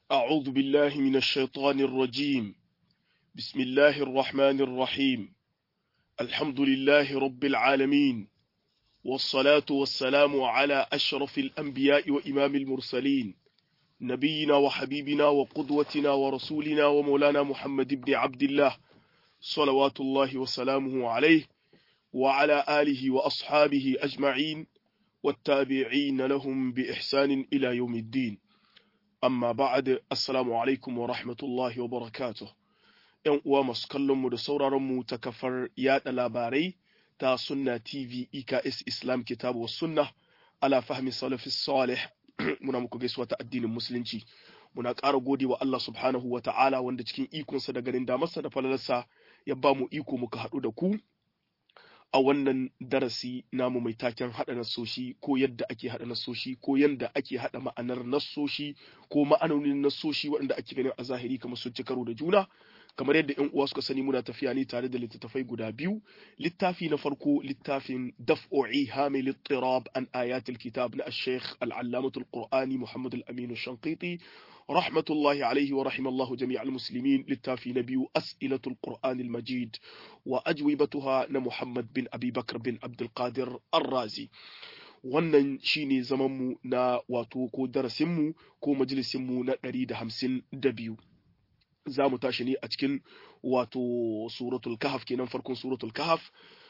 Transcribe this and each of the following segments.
أعوذ بالله من الشيطان الرجيم بسم الله الرحمن الرحيم الحمد لله رب العالمين والصلاة والسلام على أشرف الأنبياء وإمام المرسلين نبينا وحبيبنا وقدوتنا ورسولنا ومولانا محمد بن عبد الله صلوات الله وسلامه عليه وعلى آله وأصحابه أجمعين والتابعين لهم بإحسان إلى يوم الدين amma ba'ad assalamu alaikum wa rahmatullahi wa barakatuh yan uwa masu kallon mu da sauraron mu ta kafar yada labarai ta sunna tv eks islam kitabu wa sunna ala fahmi salafi salih muna muku gaisuwa ta addinin musulunci muna ƙara gode wa Allah subhanahu wa ta'ala wanda cikin ikonsa da ganin damarsa da falalarsa ya ba mu iko muka haɗu da ku a wannan darasi namu mai taken haɗa nassoshi ko yadda ake haɗa nassoshi ko yadda ake haɗa ma'anar nassoshi ko ma'anonin nassoshi waɗanda ake ganin a zahiri kamar sun ci karo da juna kamar yadda yan uwa suka sani muna tafiya ne tare da littattafai guda biyu littafi na farko littafin daf'o'i hamil ittirab an ayatul kitab na ash-shaykh al-allamatul qur'ani muhammad al-amin shanqiti رحمة الله عليه ورحم الله جميع المسلمين للتافي نبي أسئلة القرآن المجيد وأجوبتها محمد بن أبي بكر بن عبد القادر الرازي wannan shine zamanmu na wato ko darasinmu ko majalisinmu na ɗari da hamsin da biyu za mu tashi ne a cikin wato suratul kahaf kenan farkon suratul kahaf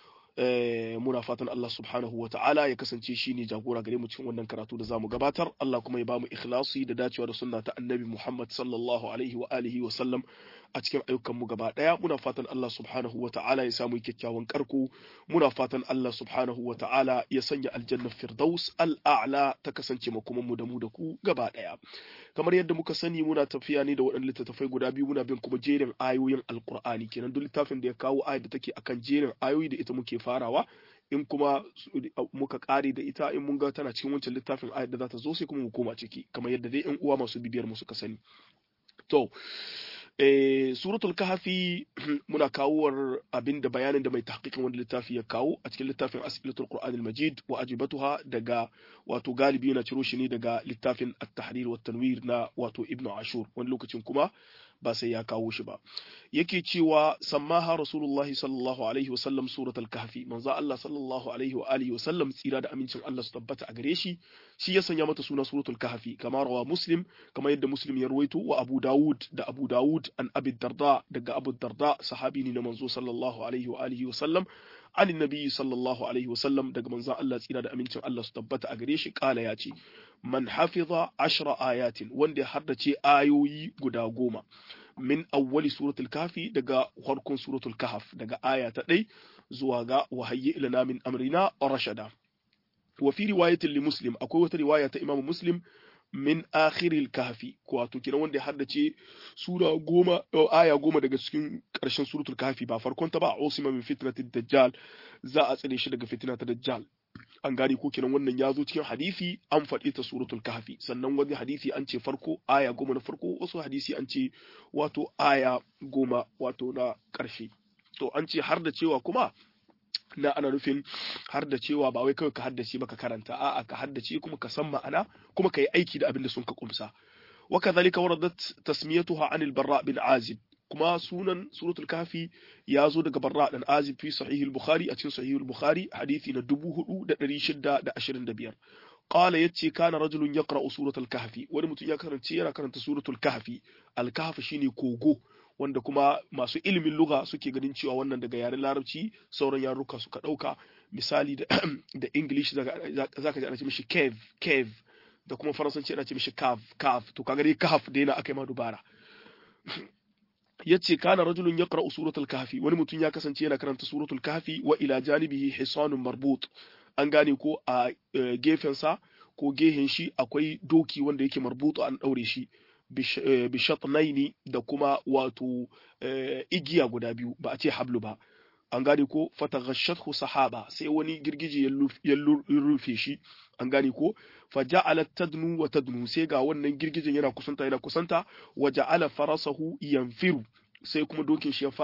muna fatan Allah subhanahu wa ta'ala ya kasance shi ne jagora gare mu cikin wannan karatu da zamu gabatar Allah kuma ya bamu ikhlasi da dacewa da sunna ta annabi Muhammad sallallahu alaihi wa alihi wa sallam a cikin ayyukan mu gaba daya muna fatan Allah subhanahu wa ta'ala ya samu kyakkyawan karko muna fatan Allah subhanahu wa ta'ala ya sanya aljanna firdaus al'a'la ta kasance makoman mu da mu da ku gaba daya kamar yadda muka sani muna tafiya ne da waɗannan littattafai guda biyu muna bin kuma jerin ayoyin alkur'ani kenan duk littafin da ya kawo ayat da take akan jerin ayoyi da ita muke farawa in kuma muka kare da ita in mun ga tana cikin wancan littafin ayat da za ta zo sai kuma mu koma ciki kamar yadda dai yan uwa masu bibiyar mu suka sani to eh suratul kahfi muna kawowar abinda bayanin da mai tahqiqin wani littafi ya kawo a cikin littafin as'ilatul qur'anil majid wa ajibatuha daga wato galibi yana ciro shi ne daga littafin at-tahrir wa tanwir na wato ibnu ashur wani lokacin kuma ba sai ya kawo shi ba yake cewa sammaha rasulullah sallallahu alaihi wa sallam suratul kahfi manzo Allah sallallahu alaihi wa alihi wa sallam tsira da amincin Allah su tabbata a gare shi shi ya sanya mata suna suratul kahfi kama rawa muslim kama yadda muslim ya ruwaito wa abu dawud da abu dawud an abi darda daga abu darda sahabi ne na manzo sallallahu alaihi wa alihi wa sallam عن النبي صلى الله عليه وسلم daga manzon Allah tsira da amincin Allah su tabbata a gare shi kala ya ce man hafiza ashra ayatin wanda ya haddace ayoyi guda goma min awwali suratul kafi daga farkon suratul kahf daga aya ta ɗai zuwa ga wahayyi ilana min amrina rashada wa fi riwayatin li muslim akwai wata riwaya ta imamu muslim min akhiril kahfi wato kenan wanda ya haddace sura goma aya goma daga cikin ƙarshen suratul kahfi ba farkon ta ba usima min fitnatid dajjal za a tsare shi daga fitina ta dajjal an gane ko kenan wannan ya zo cikin hadisi an faɗi ta suratul kahfi sannan wani hadisi an ce farko aya goma na farko wasu hadisi an ce wato aya goma wato na ƙarshe to an ce har da cewa kuma na ana nufin har da cewa ba wai kawai ka haddace ba ka karanta a'a ka haddace kuma ka san ma'ana kuma ka yi aiki da abin da sun ka kumsa wa kadhalika waradat tasmiyatuha anil barra bin azib kuma sunan suratul kafi ya zo daga barra dan azib fi sahih al-bukhari a cikin sahih al-bukhari hadisi na 4625 qala yace kana rajulun yaqra'u suratul kahfi wani mutum ya karanta yana karanta suratul kahfi al-kahf shine kogo wanda kuma masu ilimin lugha suke ganin cewa wannan daga yaren larabci sauran yaruka suka ɗauka misali da, da english za ka ji ana ce mishi cave cave da kuma faransanci ana ce mishi cave cave to kaga dai cave da yana aka yi ma dubara yace kana rajulun yaqra'u suratul kahfi wani mutum ya kasance yana karanta suratul kahfi wa ila janibihi hisanun marbut an gane ko a gefensa ko gehen shi akwai doki wanda yake marbutu an daure shi bishatnaini da kuma wato igiya guda biyu ba a ce hablu ba an gane ko fataghashathu sahaba sai wani girgije ya rufe shi an gane ko faja'alat tadnu wa tadnu sai ga wannan girgijen yana kusanta yana kusanta wa ja'ala farasahu yanfiru sai kuma dokin shi ya fara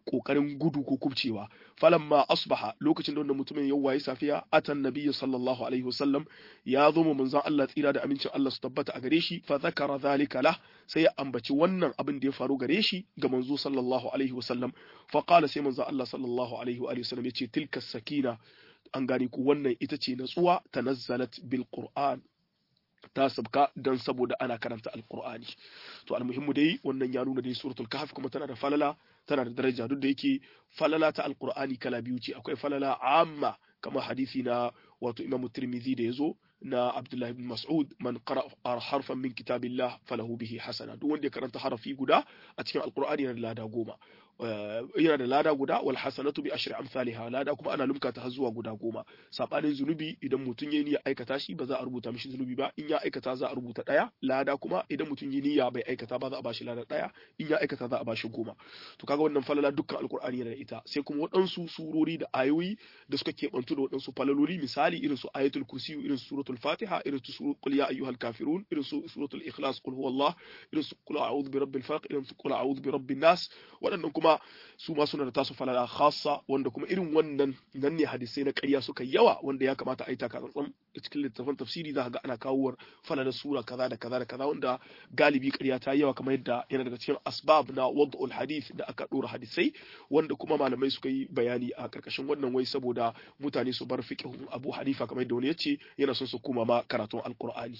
kokarin gudu ko kubcewa falamma asbaha lokacin da wannan mutumin ya waye safiya atan nabiyyi sallallahu alaihi wasallam ya zo mu manzon Allah tsira da amincin Allah su tabbata a gare shi fa zakara zalika lah sai ya ambaci wannan abin da ya faru gare shi ga manzo sallallahu alaihi wasallam fa qala sai manzon Allah sallallahu alaihi wa sallam yace tilka sakina an gane ku wannan ita ce natsuwa tanazzalat bil qur'an ta sabka dan saboda ana karanta alqur'ani to almuhimmu dai wannan ya nuna dai suratul kahf kuma tana da falala tana da daraja duk da yake falala ta alqur'ani kala biyu ce akwai falala amma kamar hadisi na wato imamu tirmidhi da yazo na Abdullah ibn Mas'ud man qara harfan min kitabillah falahu bihi hasana duk wanda ya karanta harafi guda a cikin alqur'ani yana da lada goma yana da lada guda wal hasanatu bi ashri amsalha lada kuma ana lumka ta har zuwa guda goma sabanin zunubi idan mutum yayi niyya aikata shi ba za a rubuta mishi zunubi ba in ya aikata za a rubuta daya lada kuma idan mutum yayi niyya bai aikata ba za a bashi lada daya in ya aikata za a bashi goma to kaga wannan falala dukkan alqur'ani yana da ita sai kuma waɗansu surori da ayoyi da suka keɓantu da waɗansu falaloli misali irin su ayatul kursi irin su suratul fatiha irin su suratul qul ya ayyuhal kafirun irin su suratul ikhlas qul huwallah irin su qul a'udhu bi rabbil falaq irin su qul a'udhu bi rabbin nas waɗannan kuma su ma suna da tasu falala khassa wanda kuma irin wannan nan ne hadisai na ƙarya suka yawa wanda ya kamata a yi taka tsantsan cikin littafin tafsiri za ga ana kawo falalar sura kaza da kaza da kaza wanda galibi ƙarya ta yawa kamar yadda yana daga cikin asbab na wad'ul hadith da aka dora hadisai wanda kuma malamai suka yi bayani a karkashin wannan wai saboda mutane su bar fiqhun Abu Hanifa kamar yadda wani yace yana son su kuma ma karatun alqur'ani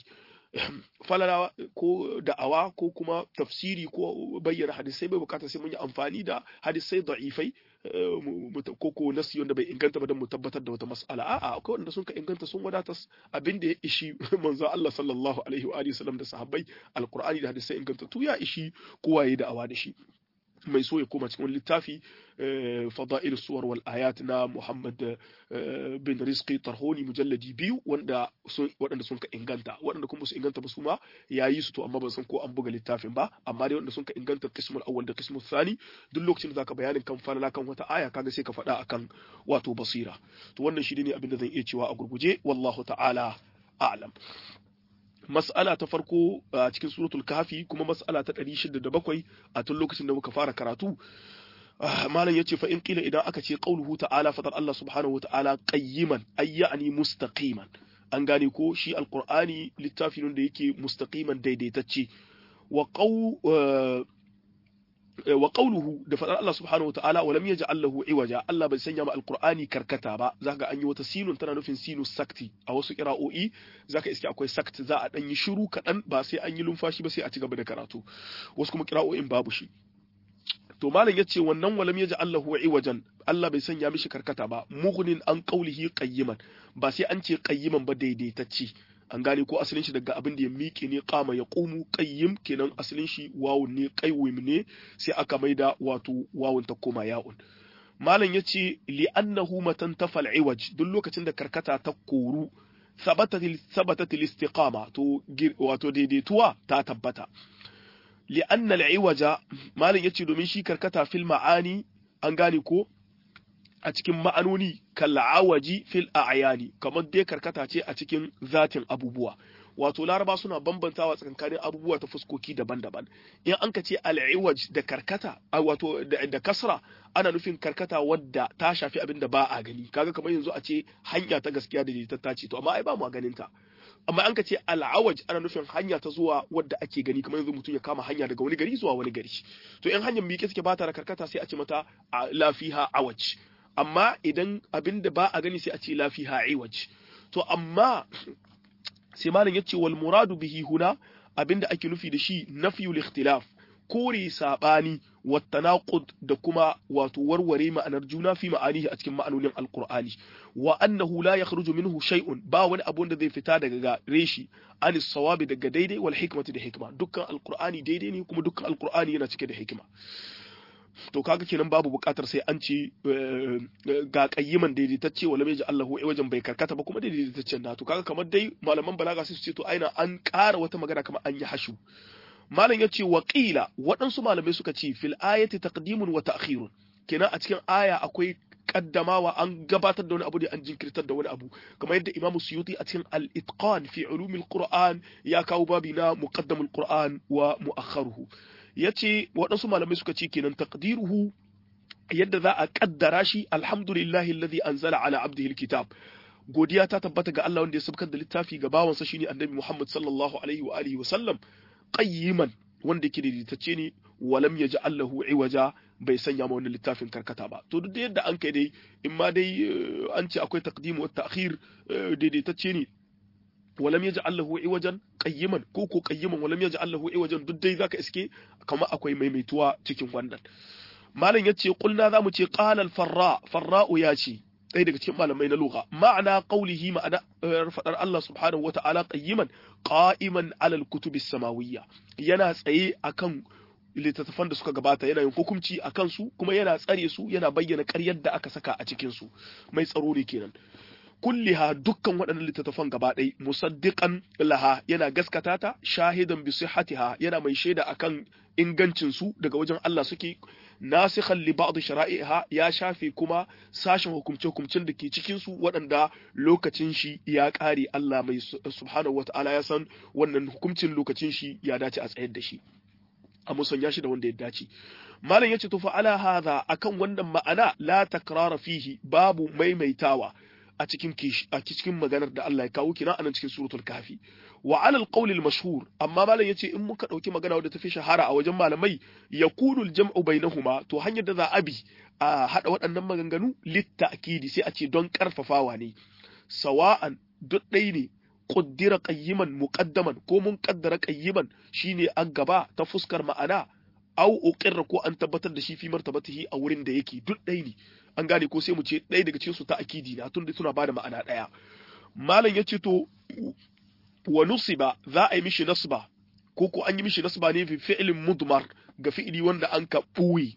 falala ko da'awa ko kuma tafsiri ko bayyana hadisai bai bukatar sai mun yi amfani da hadisai da'ifai ko ko nasi wanda bai inganta ba don mu tabbatar da wata mas'ala a'a akwai wanda sun ka inganta sun wadatar abin da ya ishi manzo Allah sallallahu alaihi wa alihi wasallam da sahabbai alqur'ani da hadisai inganta tu ya ishi kowa yayi da'awa da shi mai so ya koma cikin wani littafi fada'il suwar wal ayat na Muhammad bin Rizqi Tarhoni mujalladi biyu wanda sun waɗanda sun ka inganta waɗanda kuma su inganta ba su ma yayi su to amma ban san ko an buga littafin ba amma dai wanda sun ka inganta qismul awwal da qismul thani duk lokacin da zaka bayanin kan falala kan wata aya kaga sai ka faɗa akan wato basira to wannan shi ne abin da zan iya cewa a gurguje wallahu ta'ala a'lam mas'ala ta farko a cikin suratul kafi kuma mas'ala ta 607 a tun lokacin da muka fara karatu malam yace fa in qila idan aka ce qauluhu ta'ala fatar Allah subhanahu wata'ala qayyiman ay ya'ni mustaqiman an gane ko shi alqur'ani littafi ne da yake mustaqiman daidaitacce wa qaw wa qawluhu da fadar Allah subhanahu wa ta'ala wa lam yaj'al lahu iwaja Allah bai sanya ma alqur'ani karkata ba zaka an yi wata sinun tana nufin sinu sakti a wasu qira'o'i zaka iske akwai sakt za a dan yi shiru kadan ba sai an yi lumfashi ba sai a ci gaba da karatu wasu kuma qira'o'in babu shi to malam yace wannan walam yaj'al lahu iwajan Allah bai sanya mishi karkata ba mughnin an qawlihi qayyiman ba sai an ce qayyiman ba daidaitacce an gane ko asalin shi daga abin da ya miƙe ne kama ya ƙumu ƙayyim kenan asalin shi wawun ne ƙaiwim ne sai aka maida wato wawun ta koma ya'un malam ya ce li'annahu matan tafal iwaj duk lokacin da karkata ta koru sabatat istiqama to wato daidaituwa ta tabbata li'anna al-iwaja malam yace domin shi karkata fil ma'ani an gane ko a cikin ma'anoni kalla'awaji fil a'yani kamar dai karkata ce a cikin zatin abubuwa wato laraba suna bambantawa tsakankanin abubuwa ta fuskoki daban-daban in an ka ce al'iwaj da karkata wato da kasra ana nufin karkata wadda ta shafi abin da ba a gani kaga kamar yanzu a ce hanya ta gaskiya da ta ce to amma ai ba mu ganin ta amma an ka ce al'awaj ana nufin hanya ta zuwa wadda ake gani kamar yanzu mutum ya kama hanya daga wani gari zuwa wani gari to in hanyar miƙe suke ba ta da karkata sai a ce mata lafiha awaj amma idan abin da ba a gani sai a ce lafiha iwaj to amma sai malam yace wal muradu bihi huna abin da ake nufi da shi nafiyul ikhtilaf kore sabani wa tanaqud da kuma wato warware ma'anar juna fi ma'anihi a cikin ma'anonin alqur'ani wa annahu la yakhruju minhu shay'un ba wani abu da zai fita daga reshi an sawabi daga daidai wal hikmati da hikma dukkan alqur'ani daidai ne kuma dukkan alqur'ani yana cike da hikima to kaga kenan babu bukatar sai an ce ga qayyiman daidaitacce wala mai ji Allahu ai wajen bai karkata ba kuma daidaitaccen na to kaga kamar dai malaman balaga sai su ce to aina an ƙara wata magana kamar an yi hashu malam ya ce waƙila waɗansu malamai suka ce fil ayati taqdimun wa ta'khirun kenan a cikin aya akwai kaddamawa an gabatar da wani abu da an jinkirtar da wani abu kamar yadda imamu suyuti a cikin al-itqan fi ulumil qur'an ya kawo babi na muqaddamul qur'an wa mu'akhkharuhu yace waɗansu malamai suka ce kenan taqdiruhu yadda za a kaddara shi alhamdulillahi alladhi anzala ala abdihi alkitab godiya ta tabbata ga Allah wanda ya sabkar da littafi ga bawansa shine annabi Muhammad sallallahu alaihi wa alihi wa sallam qayyiman wanda yake daidaitacce ne walam yaj'al lahu iwaja bai sanya ma wannan littafin karkata ba to duk da yadda an kai dai in ma dai an ce akwai taqdim wa ta'khir daidaitacce ne walam yaj'al lahu iwajan qayyiman ko ko qayyiman walam yaj'al lahu iwajan duk dai zaka iske kamar akwai maimaituwa cikin wannan malam yace qulna zamu ce qala al-farra farra'u ya ce ɗaya daga cikin malamai na lugha ma'ana qaulihi ma'ana fadar Allah subhanahu wata'ala qayyiman qa'iman 'ala al-kutubi samawiyya yana tsaye akan littattafan da suka gabata yana yin hukunci a kansu kuma yana tsare su yana bayyana ƙaryar da aka saka a cikin su mai tsaro ne kenan kulliha dukkan waɗannan littattafan gaba ɗai musaddiqan laha yana gaskata ta shahidan bi sihhatiha yana mai shaida akan ingancin su daga wajen Allah suke nasikhan li ba'd shara'iha ya shafe kuma sashen hukumce hukumcin da ke cikin su waɗanda lokacin shi ya ƙare Allah mai subhanahu wata'ala ya san wannan hukuncin lokacin shi ya dace a tsayar da shi a musanya shi da wanda ya dace malam yace to fa ala hadha akan wannan ma'ana la takrara fihi babu maimaitawa a cikin a cikin maganar da Allah ya kawo kina anan cikin suratul kafi wa ala alqawl almashhur amma malam yace in muka dauki magana wadda tafi shahara a wajen malamai yakunu aljam'u bainahuma to hanyar da za a bi a hada waɗannan maganganu litta'kidi sai a ce don karfafawa ne sawa'an duk ɗai ne qaddira qayyiman muqaddaman ko mun qaddara qayyiman shine an gaba ta fuskar ma'ana au uqirra ko an tabbatar da shi fi martabatihi a wurin da yake duk ɗai ne an gane ko sai mu ce ɗaya daga cikin su ta akidi na tun da suna bada ma'ana ɗaya malam ya ce to wa nusiba za a yi mishi nasba ko ko an yi mishi nasba ne fi fi'lin mudmar ga fi'ili wanda an ka ɓuyi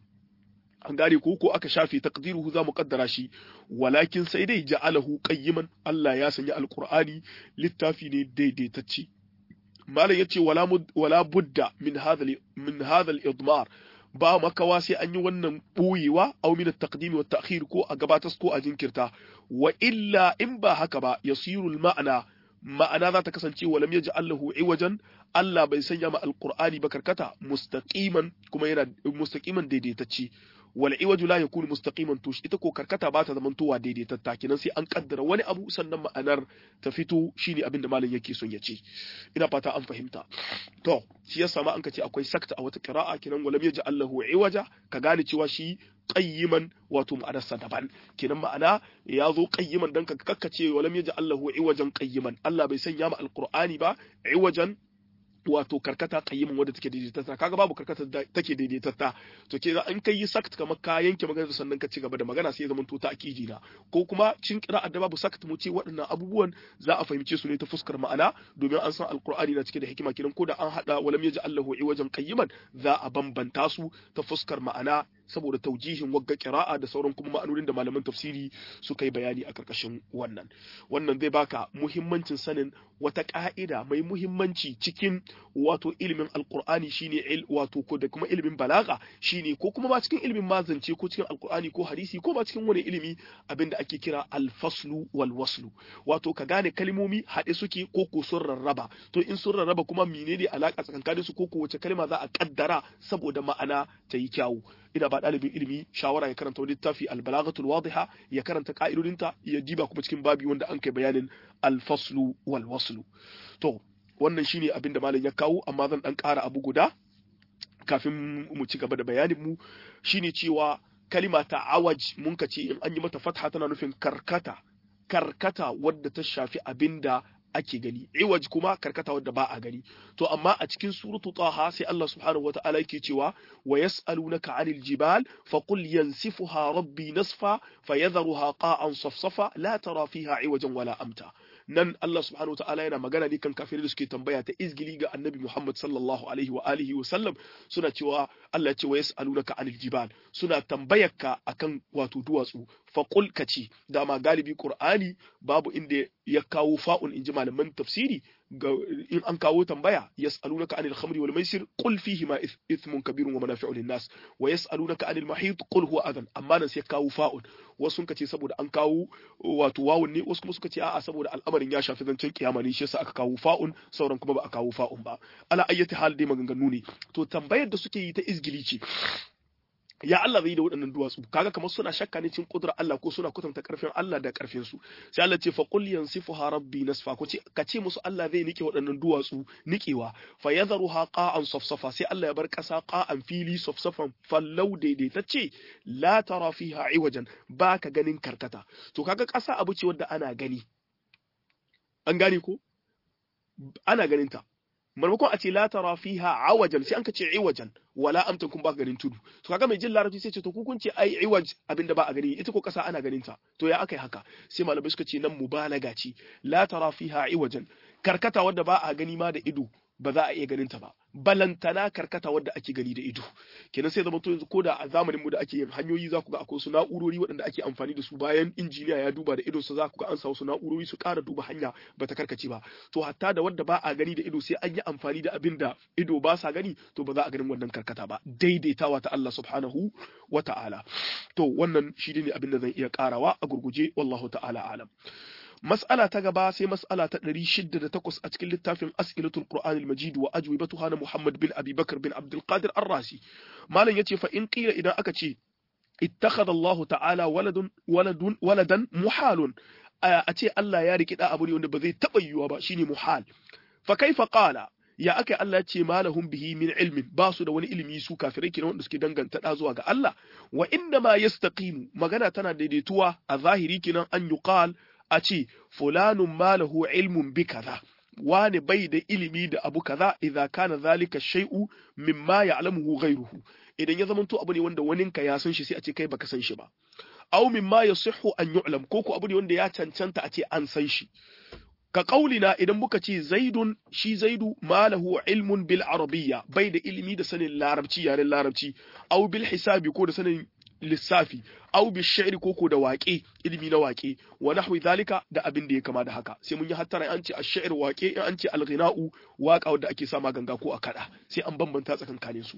an gane ko ko aka shafe taqdiruhu za mu kaddara shi walakin sai dai ja'alahu qayyiman Allah ya sanya alqur'ani littafi ne daidaitacce malam yace wala wala budda min hadha min hadha al-idmar ba makawa sai an yi wannan ɓoyewa aw min at-taqdim wa at-ta'khir ko a gabatas ko a jinkirta wa illa in ba haka ba yasiru al-ma'na ma'ana za ta kasance walam yaj'al lahu iwajan Allah bai sanya ma alqur'ani ba karkata mustaqiman kuma yana mustaqiman daidaitacce wal iwaju la yakunu mustaqiman to ita ko karkata ba ta zamantowa daidaitatta kenan sai an kaddara wani abu sannan ma'anar ta fito shine abin da malam yake son ya ce ina fata an fahimta to shi yasa ma an ka ce akwai sakta a wata qira'a kenan walam yaj'al lahu iwaja ka gane cewa shi qayyiman wato ma'anarsa daban kenan ma'ana ya zo qayyiman dan ka kakkace walam yaj'al lahu iwajan qayyiman Allah bai sanya ma alqur'ani ba iwajan wato karkata qayyimin wadda take daidaitatta kaga babu karkata da take daidaitatta to ke an kai yi sakt kamar ka yanke magana sannan ka ci gaba da magana sai ya zama to ta akiji na ko kuma cin qira'ar da babu sakt mu ce waɗannan abubuwan za a fahimce su ne ta fuskar ma'ana domin an san alqur'ani na cike da hikima kidan ko da an hada walam yaji Allahu iwajan qayyiman za a bambanta su ta fuskar ma'ana saboda taujihin wagga qira'a da sauran kuma ma'anonin da malaman tafsiri suka yi bayani a karkashin wannan wannan zai baka muhimmancin sanin wata ka'ida mai muhimmanci cikin wato ilimin alqur'ani shine il wato ko da kuma ilimin balaga shine ko kuma ma cikin ilimin mazance ko cikin alqur'ani ko hadisi ko ma cikin wani ilimi abinda ake kira alfaslu wal waslu wato ka gane kalmomi haɗe suke ko ko sun rarraba to in sun rarraba kuma menene alaka tsakankanin su ko ko wace kalma za a kaddara saboda ma'ana ta yi kyawu ina ba ɗalibin ilimi shawara ya karanta wani littafi albalagatul wadiha ya karanta ka'idodinta ya diba kuma cikin babi wanda an kai bayanin alfaslu wal waslu to wannan shine abin da malam ya kawo amma zan dan ƙara abu guda kafin mu ci gaba da bayanin mu shine cewa kalima ta awaj mun ka ce in an yi mata fatha tana nufin karkata karkata wadda ta shafi abinda ake gani iwaj kuma karkata wadda ba a gani to amma a cikin suratu taha sai Allah subhanahu wataala yake cewa wa yas'alunaka 'anil jibal faqul yansifuha rabbi nasfa fayadharuha qa'an safsafa la tara fiha iwajan wala amta nan Allah subhanahu wa ta'ala yana magana ne kan kafirai da suke tambaya ta izgili ga annabi Muhammad sallallahu alaihi wa alihi wa sallam suna cewa Allah ya ce wa yas'alunaka anil jibal suna tambayarka akan wato duwatsu fa qul kaci dama galibi Qur'ani babu inda ya kawo fa'un inji malaman tafsiri in an kawo tambaya yas'alunaka anil khamri wal maisir qul fihi ma ithmun kabirun wa manafi'u lin nas wa yas'alunaka anil mahid qul huwa adhan amma nan sai kawo fa'un wasu sun kace saboda an kawo wato wawun ne wasu kuma suka ce a'a saboda al'amarin ya shafi zancen kiyama ne shi yasa aka kawo fa'un sauran kuma ba a kawo fa'un ba ala ayyati hal dai maganganu ne to tambayar da suke yi ta izgili ce ya Allah zai yi da waɗannan duwatsu kaga kamar suna shakka ne cikin kudrar Allah ko suna kwatanta karfin Allah da karfin su sai Allah ce fa qul yansifuha rabbi nasfa ko ce ka ce musu Allah zai nike waɗannan duwatsu nikewa fa yadharuha qa'an safsafa sai Allah ya bar ƙasa qa'an fili safsafan fallau daidaitacce la tara fiha iwajan ba ka ganin karkata to kaga ƙasa abu ce wadda ana gani an gane ko ana ganin ta maimakon a ce la tara fiha awajan sai an ka ce iwajan wala amtan kun ba ganin tudu to kaga mai jin larabci sai ce to kun ce ai iwaj abinda ba a gani ita ko kasa ana ganin ta to ya akai haka sai malamai suka ce nan mubalaga ce la tara fiha iwajan karkata wadda ba a gani ma da ido ba za a iya ganin ta ba balantana karkata wadda ake gani da ido kenan sai zama to yanzu ko da a zamanin mu da ake yin hanyoyi za ku ga akwai su na'urori waɗanda ake amfani da su bayan injiniya ya duba da ido sa za ku ga an sa wasu na'urori su ƙara duba hanya ba ta karkace ba to hatta da wadda ba a gani da ido sai an yi amfani da abin da ido ba sa gani to ba za a ganin wannan karkata ba daidaitawa ta Allah subhanahu wa ta'ala to wannan shi ne abin da zan iya ƙarawa a gurguje wallahu ta'ala alam mas'ala ta gaba sai mas'ala ta 608 a cikin littafin as'ilatul qur'an al-majid wa ajwibatuha na muhammad bin abi bakr bin abdul qadir ar-rasi malam yace fa in qila idan aka ce ittakhadha allah ta'ala waladun waladun waladan muhalun a ce Allah ya riki da abu ne wanda ba zai taba yiwuwa ba shine muhal fa kaifa qala ya aka Allah ce malahum bihi min ilmin ba su da wani ilimi su kafirai kenan wanda suke danganta da zuwa ga Allah wa inna ma yastaqimu magana tana daidaituwa a zahiri kenan an yuqal a ce fulanun malahu ilmun bi kaza wani bai da ilimi da abu kaza idza kana zalika shay'u mimma ya'lamuhu ghayruhu idan ya zamanto abu ne wanda waninka ya san shi sai a ce kai baka san shi ba aw mimma yasihhu an yu'lam ko ko abu ne wanda ya cancanta a ce an san shi ka kaulina idan muka ce zaidun shi zaidu malahu ilmun bil arabiyya bai da ilimi da sanin larabci yaren larabci aw bil hisabi ko da sanin lissafi aw bi shi'ri koko da waƙe ilimi na waƙe wa nahwi zalika da abin da ya kama da haka sai mun yi hattara an ce ash-shi'r waƙe in an ce al-ghina'u waƙa wanda ake sama ganga ko a kada sai an bambanta tsakankanin su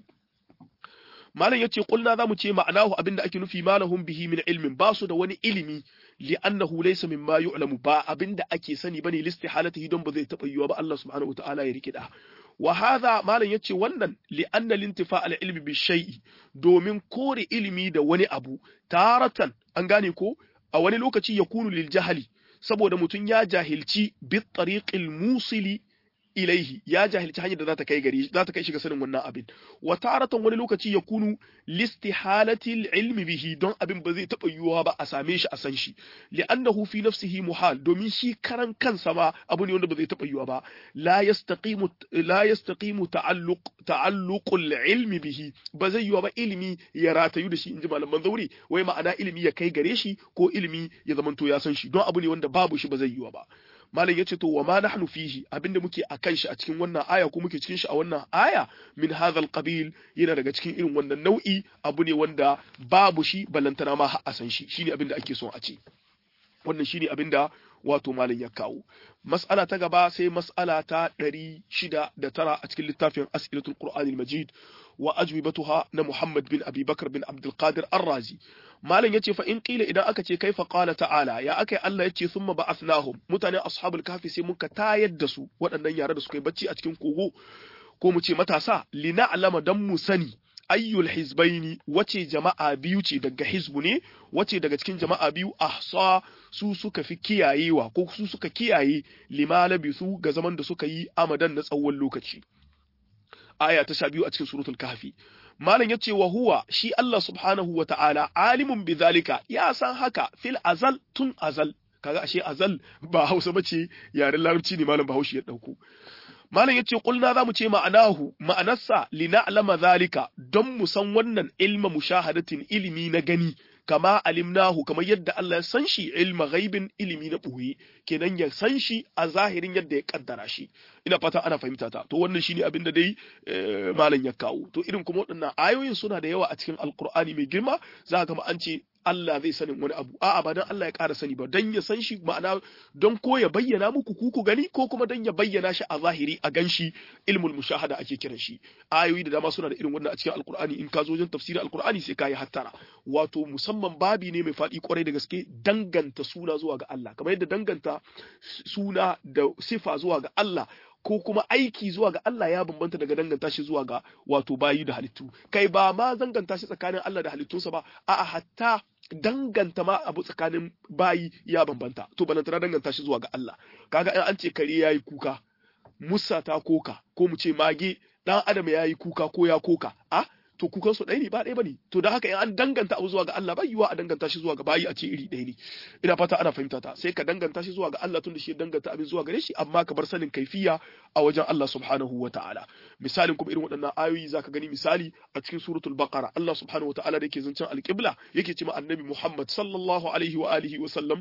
malam yace kulna zamu ce ma'anahu abin da ake nufi malahum bihi min ilmin ba su da wani ilimi li'annahu laysa mimma yu'lamu ba abin da ake sani bane listihalatihi don ba zai taba yiwa ba Allah subhanahu wataala ya rike da wa hadha malam yace wannan li anna lintifa al ilmi bi shay'i domin kore ilimi da wani abu taratan an gane ko a wani lokaci yakunu lil jahali saboda mutum ya jahilci bi tariqil musili ilaihi ya jahilci hanyar da za ta kai gari za ta kai shi ga sanin wannan abin wa taratan wani lokaci ya kunu listihalati ilmi bihi don abin ba zai taba yiwuwa ba a same shi a san shi li'annahu fi nafsihi muhal domin shi karan kansa ma abu ne wanda ba zai taba yiwuwa ba la yastaqimu la yastaqimu ta'alluq ta'alluqul ilmi bihi ba zai yiwuwa ba ilimi ya ratayu da shi inji malaman zauri wai ma'ana ilimi ya kai gare shi ko ilimi ya zamanto ya san shi don abu ne wanda babu shi ba zai yiwuwa ba malam yace to wa ma nahnu fihi abinda muke akan shi a cikin wannan aya ko muke cikin shi a wannan aya min hadha alqabil yana daga cikin irin wannan nau'i abu ne wanda babu shi balantana ma har a san shi shine abinda ake son a ce wannan shine abinda wato malam ya kawo mas'ala ta gaba sai mas'ala ta 609 a cikin littafin as'ilatul qur'anil majid wa ajwibatuha na Muhammad bin Abi Bakar bin Abdul Qadir Ar-Razi malam yace fa in qila idan aka ce kaifa qala ta'ala ya akai Allah yace thumma ba'athnahum mutane ashabul kahfi sai muka tayar da su waɗannan yare da suka yi bacci a cikin kogo ko mu ce matasa lina'lama dan mu sani ayyul hizbaini wace jama'a biyu ce daga hizbu ne wace daga cikin jama'a biyu ahsa su suka fi kiyayewa ko su suka kiyaye limalabi su ga zaman da suka yi amadan na tsawon lokaci aya ta sha biyu a cikin suratul kahfi malam yace wa huwa shi Allah subhanahu wa ta'ala alimun bizalika ya san haka fil azal tun azal kaga ashe azal ba Hausa bace yaren larabci ne malam Bahaushe ya dauko malam yace kulna zamu ce ma'anahu ma'anarsa lina'lama zalika don mu san wannan ilma mushahadatin ilimi na gani kama alimnahu kamar yadda Allah ya san shi ilma ghaibin ilimi na ɓoye kenan ya san shi a zahirin yadda ya kaddara shi ina fata ana fahimta ta to wannan shine abin da dai malam ya kawo to irin kuma waɗannan ayoyin suna da yawa a cikin alkur'ani mai girma za ka an ce Allah zai sanin wani abu a'a ba dan Allah ya ƙara sani ba dan ya san shi ma'ana don ko ya bayyana muku ku ku gani ko kuma dan ya bayyana shi a zahiri a ganshi ilmul mushahada ake kiran shi ayoyi da dama suna da irin wannan a cikin alkur'ani in ka zo wajen tafsirin alkur'ani sai ka yi hattara wato musamman babi ne mai faɗi kwarai da gaske danganta suna zuwa ga Allah kamar yadda danganta suna da sifa zuwa ga Allah ko kuma aiki zuwa ga Allah ya bambanta daga danganta shi zuwa ga wato bayi da halittu kai ba ma danganta shi tsakanin Allah da halittunsa ba a'a hatta danganta ma abu tsakanin bayi ya bambanta to balantana danganta shi zuwa ga Allah kaga in an ce kare yayi kuka musa ta koka ko mu ce mage dan adam yayi kuka ko ya koka a to kukan su ɗaya ne ba ɗaya bane to da haka in an danganta abu zuwa ga Allah ba yiwa a danganta shi zuwa ga bayi a ce iri ɗaya ne ina fata ana fahimta ta sai ka danganta shi zuwa ga Allah tunda shi danganta abin zuwa gare shi amma ka bar sanin kaifiya a wajen Allah subhanahu wa ta'ala misalin kuma irin waɗannan ayoyi zaka gani misali a cikin suratul baqara Allah subhanahu wa ta'ala da yake zancen alqibla yake cewa annabi Muhammad sallallahu alaihi wa alihi wa sallam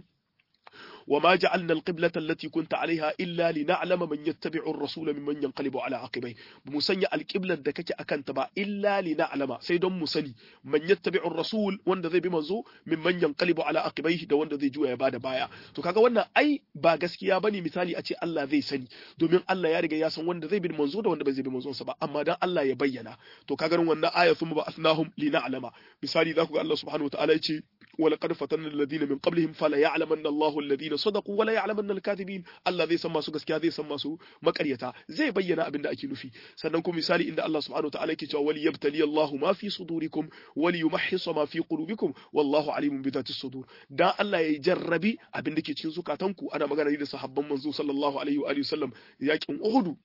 وما جعلنا القبلة التي كنت عليها إلا لنعلم من يتبع الرسول ممن ينقلب على عقبيه بمسنيا القبلة دكك أكن تبع إلا لنعلم سيدون مسني من يتبع الرسول وند ذي بمنزو ممن ينقلب على عقبيه da wanda zai juya ya bada baya to kaga wannan ai ba gaskiya bane misali a ce Allah zai sani domin Allah ya riga ya san wanda zai bi manzo da wanda bai zai bi manzon sa ba amma dan Allah ya bayyana to kaga wannan aya sun ba asnahum lina'lama misali za ku ga Allah subhanahu wa ta'ala ya ce ولقد فتنا الذين من قبلهم فلا يعلمن الله الذين صدقوا ولا يعلمن الكاذبين Allah zai san masu gaskiya zai san masu makaryata zai bayyana abin da ake nufi sannan kuma misali inda Allah subhanahu wataala yake cewa wali yabtali Allah ma fi sudurikum wali yumahhisa ma fi qulubikum wallahu alimun bi dhati sudur dan Allah ya jarrabi abin da ke cikin zukatanku ana magana da sahabban manzo sallallahu alaihi wa alihi wasallam yakin Uhud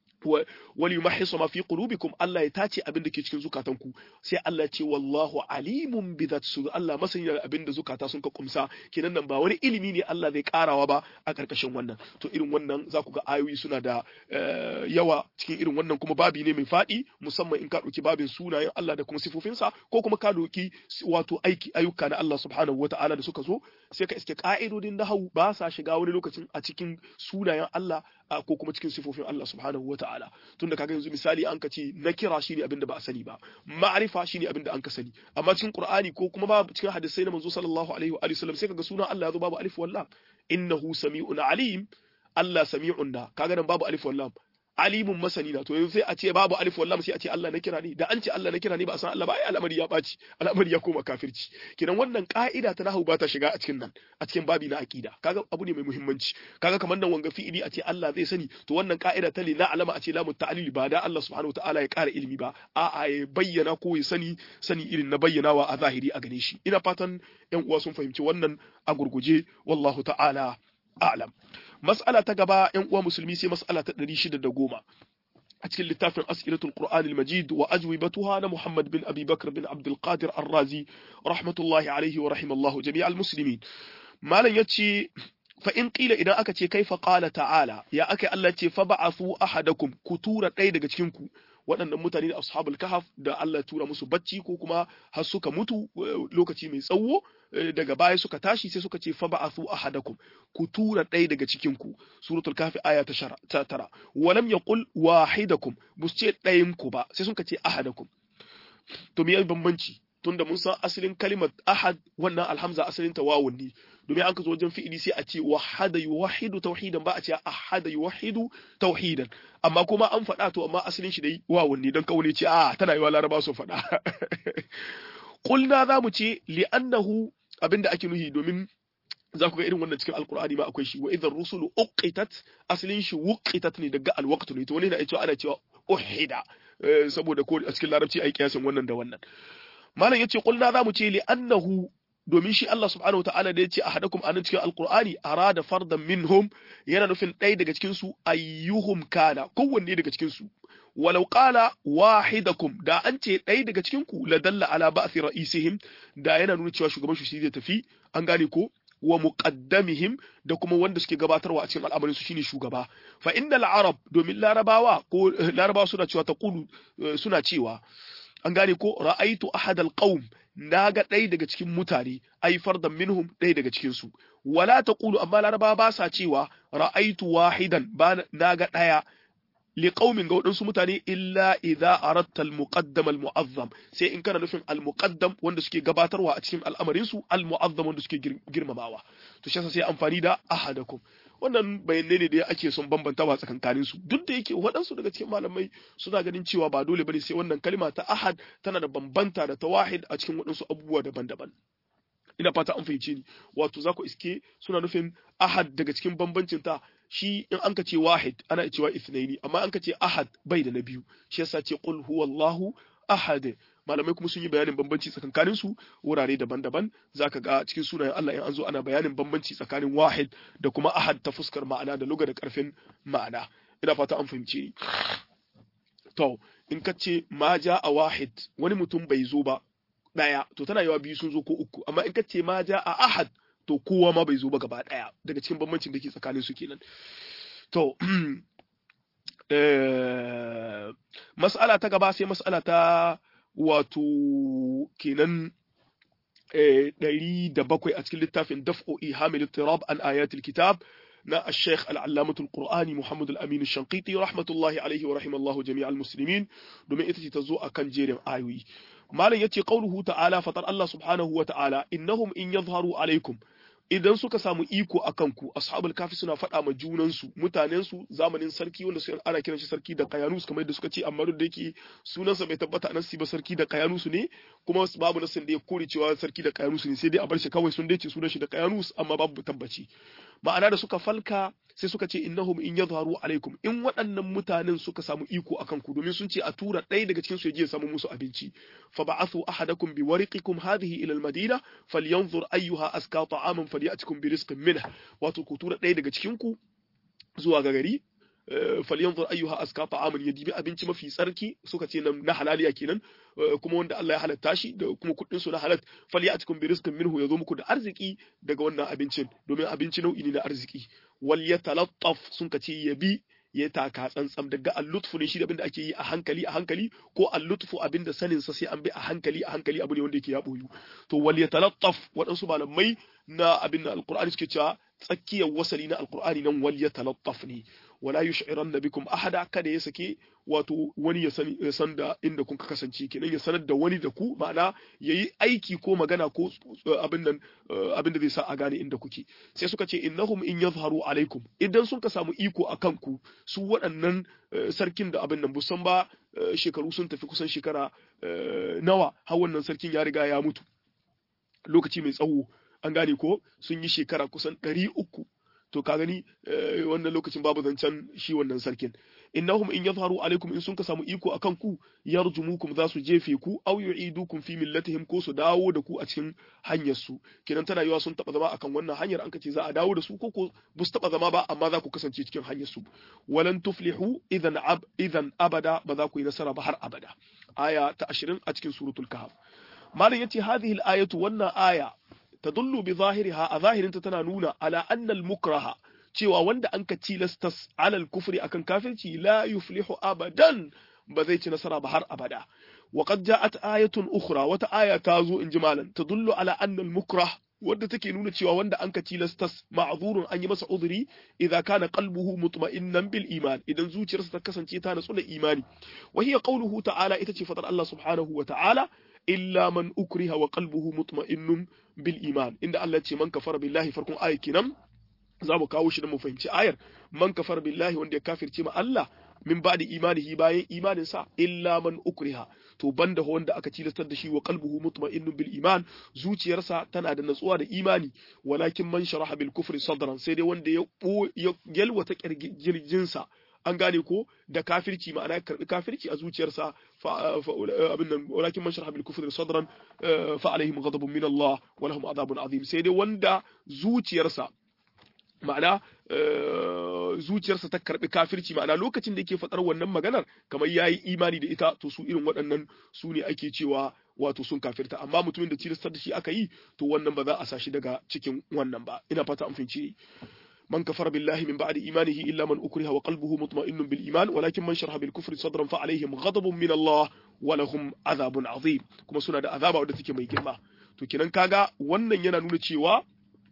wali yumahhisu ma fi qulubikum Allah ya tace abin da ke cikin zukatanku sai Allah ce wallahu alimun bi dhat sudur Allah masani da abin da zukata sun ka kumsa kenan nan ba wani ilimi ne Allah zai karawa ba a karkashin wannan to irin wannan za ku ga ayoyi suna da yawa cikin irin wannan kuma babi ne mai fadi musamman in ka dauki babin sunayen Allah da kuma sifofinsa ko kuma ka doki wato aiki ayyuka na Allah subhanahu wataala da suka zo sai ka iske ka'idodin nahawu ba sa shiga wani lokacin a cikin sunayen Allah ko kuma cikin sifofin Allah subhanahu wa ta'ala tunda kaga yanzu misali an ka ce na kira shine abin da ba a sani ba ma'arifa shine abin da an ka sani amma cikin Qur'ani ko kuma ba cikin hadisai na manzo sallallahu alaihi wa sallam sai kaga sunan Allah ya zo babu alif wallam innahu sami'un alim Allah sami'un da kaga nan babu alif wallam alimun masani na to yanzu sai a ce babu alif wallam sai a ce Allah na kira ne da an ce Allah na kira ne ba a san Allah ba ai al'amari ya baci al'amari ya koma kafirci kidan wannan ka'ida ta nahwu ba ta shiga a cikin nan a cikin babi na aqida kaga abu ne mai muhimmanci kaga kamar nan wanga fi'ili a ce Allah zai sani to wannan ka'ida ta li na'lama a ce lamu ta'lil ba da Allah subhanahu wataala ya ƙara ilimi ba a'a ya bayyana ko ya sani sani irin na bayyanawa a zahiri a gane shi ina fatan yan uwa sun fahimci wannan a gurguje wallahu ta'ala a'lam mas'ala ta gaba yan uwa musulmi sai mas'ala ta 610 a cikin littafin as'ilatul qur'an al-majid wa ajwibatuha na muhammad bin abi bakr bin abdul qadir ar-razi rahmatullahi alaihi wa rahimallahu jami'al muslimin malam yace fa in qila idan aka ce kaifa qala ta'ala ya aka Allah ce fa ba'athu ahadakum ku tura ɗaya daga cikin ku waɗannan mutane da ashabul kahaf da Allah tura musu bacci ko kuma har suka mutu lokaci mai tsawo daga baya suka tashi sai suka ce fa ba'athu ahadakum ku tura ɗaya daga cikin ku suratul kahfi aya ta tara walam yaqul wahidakum bus ce ɗayan ku ba sai suka ce ahadakum to me bambanci tunda mun san asalin kalimar ahad wannan alhamza asalin ta wawun ne domin an ka zo wajen fi'ili sai a ce wahada yuwahidu tauhidan ba a ce ahada yuwahidu tauhidan amma kuma an faɗa to amma asalin shi dai wawun ne don kaune ce a tana yiwa laraba su faɗa kulna za mu ce li'annahu abinda ake nuhi domin za ku ga irin wannan cikin alkur'ani ma akwai shi wa idan rusulu uqitat asalin shi wuqitat ne daga alwaqtu ne to wani na cewa ana cewa uhida saboda ko a cikin larabci ai kiyasin wannan da wannan malam yace kulna za mu ce li annahu domin shi Allah subhanahu wataala da yace ahadakum anan cikin alqur'ani arada fardan minhum yana nufin ɗaya daga cikin su ayyuhum kana kowanne daga cikin su walau qala wahidakum da an ce ɗaya daga cikin ku la dalla ala ba'thi ra'isihim da yana nuna cewa shugaban shi zai tafi an gane ko wa muqaddamihim da kuma wanda suke gabatarwa a cikin al'amarin su shine shugaba fa innal arab domin larabawa ko larabawa suna cewa taqulu suna cewa an gane ko ra'aitu ahadal qaum naga ɗaya daga cikin mutane ai fardan minhum ɗaya daga cikin su wala taqulu amma laraba ba sa cewa ra'aitu wahidan ba naga ɗaya li qaumin ga waɗansu mutane illa idza aratta al muqaddam al mu'azzam sai in kana nufin al muqaddam wanda suke gabatarwa a cikin al'amarin su al mu'azzam wanda suke girmamawa to shi sai amfani da ahadakum wannan bayanai ne da ake son bambantawa tsakankanin su duk da yake waɗansu daga cikin malamai suna ganin cewa ba dole bane sai wannan kalma ta ahad tana da bambanta da ta wahid a cikin waɗansu abubuwa daban-daban ina fata an fahimce ni wato za ku iske suna nufin ahad daga cikin bambancin ta shi in an ka ce wahid ana cewa ithnaini amma an ka ce ahad bai da na biyu shi yasa ce qul huwallahu ahad malamai kuma sun yi bayanin bambanci tsakankanin su wurare daban-daban zaka ga cikin sunayen Allah in an zo ana bayanin bambanci tsakanin wahid da kuma ahad ta fuskar ma'ana da luga da karfin ma'ana ina fata an fahimce ni to in ka ce ma ja a wahid wani mutum bai zo ba daya to tana yawa biyu sun zo ko uku amma in ka ce ma ja a ahad to kowa ma bai zo ba gaba daya daga cikin bambancin da ke tsakanin su kenan to mas'ala ta gaba sai mas'ala ta wato kenan ɗari da bakwai a cikin littafin daf'o ihamil tirab an ayatul kitab na الشيخ العلامة القرآني محمد الأمين الشنقيطي رحمة الله عليه ورحمه الله جميع المسلمين دومين إتتي تزو أكن جيرم آيوي مالا يتي قوله تعالى فطر الله سبحانه وتعالى إنهم إن يظهروا عليكم idan suka samu iko a kanku ashabul kafi suna faɗa ma junansu mutanensu zamanin sarki wanda su ana kiran shi sarki da kayanus kamar yadda suka ce amma duk da yake sunansa bai tabbata a nasi ba sarki da kayanus ne kuma babu nasin da ya kore cewa sarki da kayanus ne sai dai a bar shi kawai sun dace sunan shi da kayanus amma babu tabbaci ma'ana da suka falka sai suka ce innahum in yadhharu alaikum in waɗannan mutanen suka samu iko akan ku domin sun ce a tura ɗaya daga cikin su ya je ya samu musu abinci fa ba'athu ahadakum bi wariqikum hadhihi ila al-madina falyanzur ayyuha aska ta'aman falyatikum bi rizqin minhu wato ku tura ɗaya daga cikin ku zuwa ga gari falyanzur ayyuha aska ta'aman ya dibi abinci mafi tsarki suka ce nan na halaliya kenan kuma wanda Allah ya halatta shi da kuma kuɗin su na halat falyatikum bi rizqin minhu yazo muku da arziki daga wannan abincin domin abinci nau'i ne na arziki wal yatalattaf sun ka ce yabi ya taka tsantsam daga allutfu ne shi da abinda ake yi a hankali a hankali ko allutfu abinda sanin sa sai an bi a hankali a hankali abu ne wanda yake ya boyu to wal yatalattaf waɗansu malamai na abin alqur'ani suke cewa tsakiyar wasali na alqur'ani nan wal yatalattaf ne wala yush'iranna bikum ahada kada ya sake wato wani ya san da inda kun kasance kenan ya sanar da wani da ku ma'ana yayi aiki ko magana ko abin nan abin da zai sa a gane inda kuke sai suka ce innahum in yazharu alaikum idan sun ka samu iko akan ku su waɗannan sarkin da abin nan busan ba shekaru sun tafi kusan shekara nawa har wannan sarkin ya riga ya mutu lokaci mai tsawo an gane ko sun yi shekara kusan ɗari uku to ka gani wannan lokacin babu zancen shi wannan sarkin innahum in yadharu alaikum in sun ka samu iko akan ku yarjumukum za su jefe ku aw yu'idukum fi millatihim ko su dawo da ku a cikin hanyar su kidan tana yiwa sun taba zama akan wannan hanyar an kace za a dawo da su ko ko bu su taba zama ba amma za ku kasance cikin hanyar su walan tuflihu idan ab idan abada ba za ku yi nasara ba har abada aya ta 20 a cikin suratul kahf malam yace hadhihi al-ayatu wannan aya tadullu bi zahiriha a zahirinta tana nuna ala annal mukraha cewa wanda an ka tilastas alal kufri akan kafirci la yuflihu abadan ba zai ci nasara ba har abada wa qad ja'at ayatun ukhra wata aya ta zo in ji malam tadullu ala annal mukrah wadda take nuna cewa wanda an ka tilastas ma'zurun an yi masa udhri idza kana qalbuhu mutma'innan bil iman idan zuciyarsa ta kasance ta natsu da imani wa hiya qawluhu ta'ala ita ce fadar Allah subhanahu wa ta'ala illa man ukriha wa qalbuhu mutma'innun bil iman inda Allah ce man kafara billahi farkon ayat kenan za mu kawo shi da mu fahimci ayar man kafara billahi wanda ya kafirce ma Allah min ba'di imanihi bayan imanin sa illa man ukriha to banda wanda aka tilastar da shi wa qalbuhu mutma'innun bil iman zuciyarsa tana da natsuwa da imani walakin man sharaha bil kufri sadran sai dai wanda ya yalwata kirjinsa an gane ko da kafirci ma'ana ya karbi kafirci a zuciyarsa abin nan walakin man sharaha bil kufri sadran fa alaihim ghadabun min Allah wa lahum adhabun azim sai dai wanda zuciyarsa ma'ana zuciyarsa ta karbi kafirci ma'ana lokacin da yake fadar wannan maganar kamar yayi imani da ita to su irin waɗannan su ne ake cewa wato sun kafirta amma mutumin da tilastar da shi aka yi to wannan ba za a sashi daga cikin wannan ba ina fata an fahimci من كفر بالله من بعد إيمانه إلا من أكره وقلبه مطمئن بالإيمان ولكن من شرح بالكفر صدرا فعليهم غضب من الله ولهم عذاب عظيم كما سنة دا عذاب wadda take mai girma to kenan kaga wannan yana nuna cewa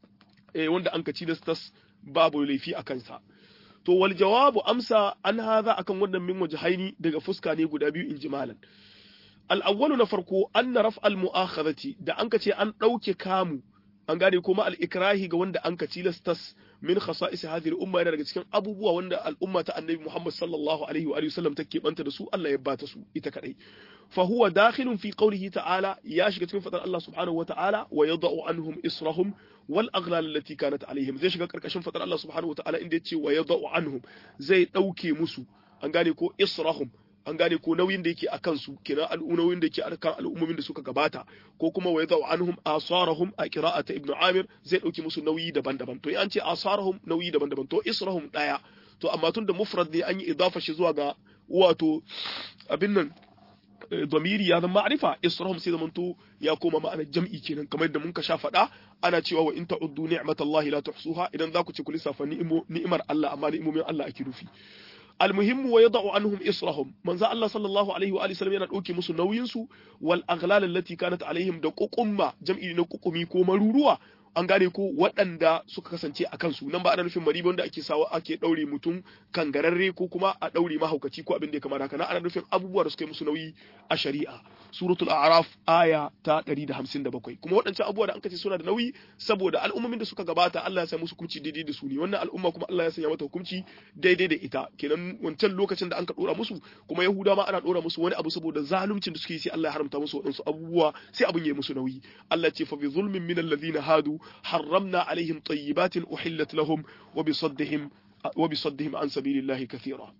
eh wanda an kaci das babu laifi a kansa to wal jawabu amsa an hadha akan wannan min wajhaini daga fuska ne guda biyu inji malan al awwalu na farko anna raf al mu'akhadhati da an kace an dauke kamu an gane kuma al-ikrahi ga wanda an ka tilastas min khasa'is hadhihi al-umma yana daga cikin abubuwa wanda al'umma ta annabi Muhammad sallallahu alaihi wa alihi wasallam take banta da su Allah ya bata su ita kadai fa huwa dakhilun fi qawlihi ta'ala ya shiga cikin fadar Allah subhanahu wa ta'ala wa yada'u anhum israhum wal aghlal allati kanat alaihim zai shiga karkashin fadar Allah subhanahu wa ta'ala inda yace wa yada'u anhum zai dauke musu an gane ko israhum an gane ko nauyin da yake a kansu kenan nauyin da yake a kan al'ummomin da suka gabata ko kuma wa yadau anhum asarahum a qira'ata ibnu amir zai dauki musu nauyi daban-daban to an ce asarahum nauyi daban-daban to israhum daya to amma tun da mufrad ne an yi idafa shi zuwa ga wato abin nan domiri ya zama ma'rifa israhum sai zamanto ya koma ma'anar jam'i kenan kamar yadda mun ka sha faɗa ana cewa wa in ta'uddu ni'matallahi la tuhsuha idan za ku ce ku lissafa ni'imar Allah amma ni'imomin Allah ake nufi المهم ويضع عنهم إصرهم من ذا الله صلى الله عليه وآله وسلم yana dauke musu nauyin su wal aghlal allati kanat alaihim da kukumma jam'i na kukumi ko maruruwa an gane ko waɗanda suka kasance a kansu nan ba ana nufin mariba wanda ake sawa ake ɗaure mutum kangararre ko kuma a ɗaure mahaukaci ko abin da ya kamata haka na ana nufin abubuwa da suka yi musu nauyi a shari'a suratul a'raf aya ta 157 kuma waɗancan abubuwa da an kace suna da nauyi saboda al'ummomin da suka gabata Allah ya sa musu hukunci daidai da su ne wannan al'umma kuma Allah ya sanya mata hukunci daidai da ita kenan wancan lokacin da an ka dora musu kuma yahuda ma ana dora musu wani abu saboda zaluncin da suke yi sai Allah ya haramta musu waɗansu abubuwa sai abin ya yi musu nauyi Allah ce fa bi zulmin min alladhina hadu حرمنا عليهم طيبات أحلت لهم وبصدهم وبصدهم عن سبيل الله كثيرا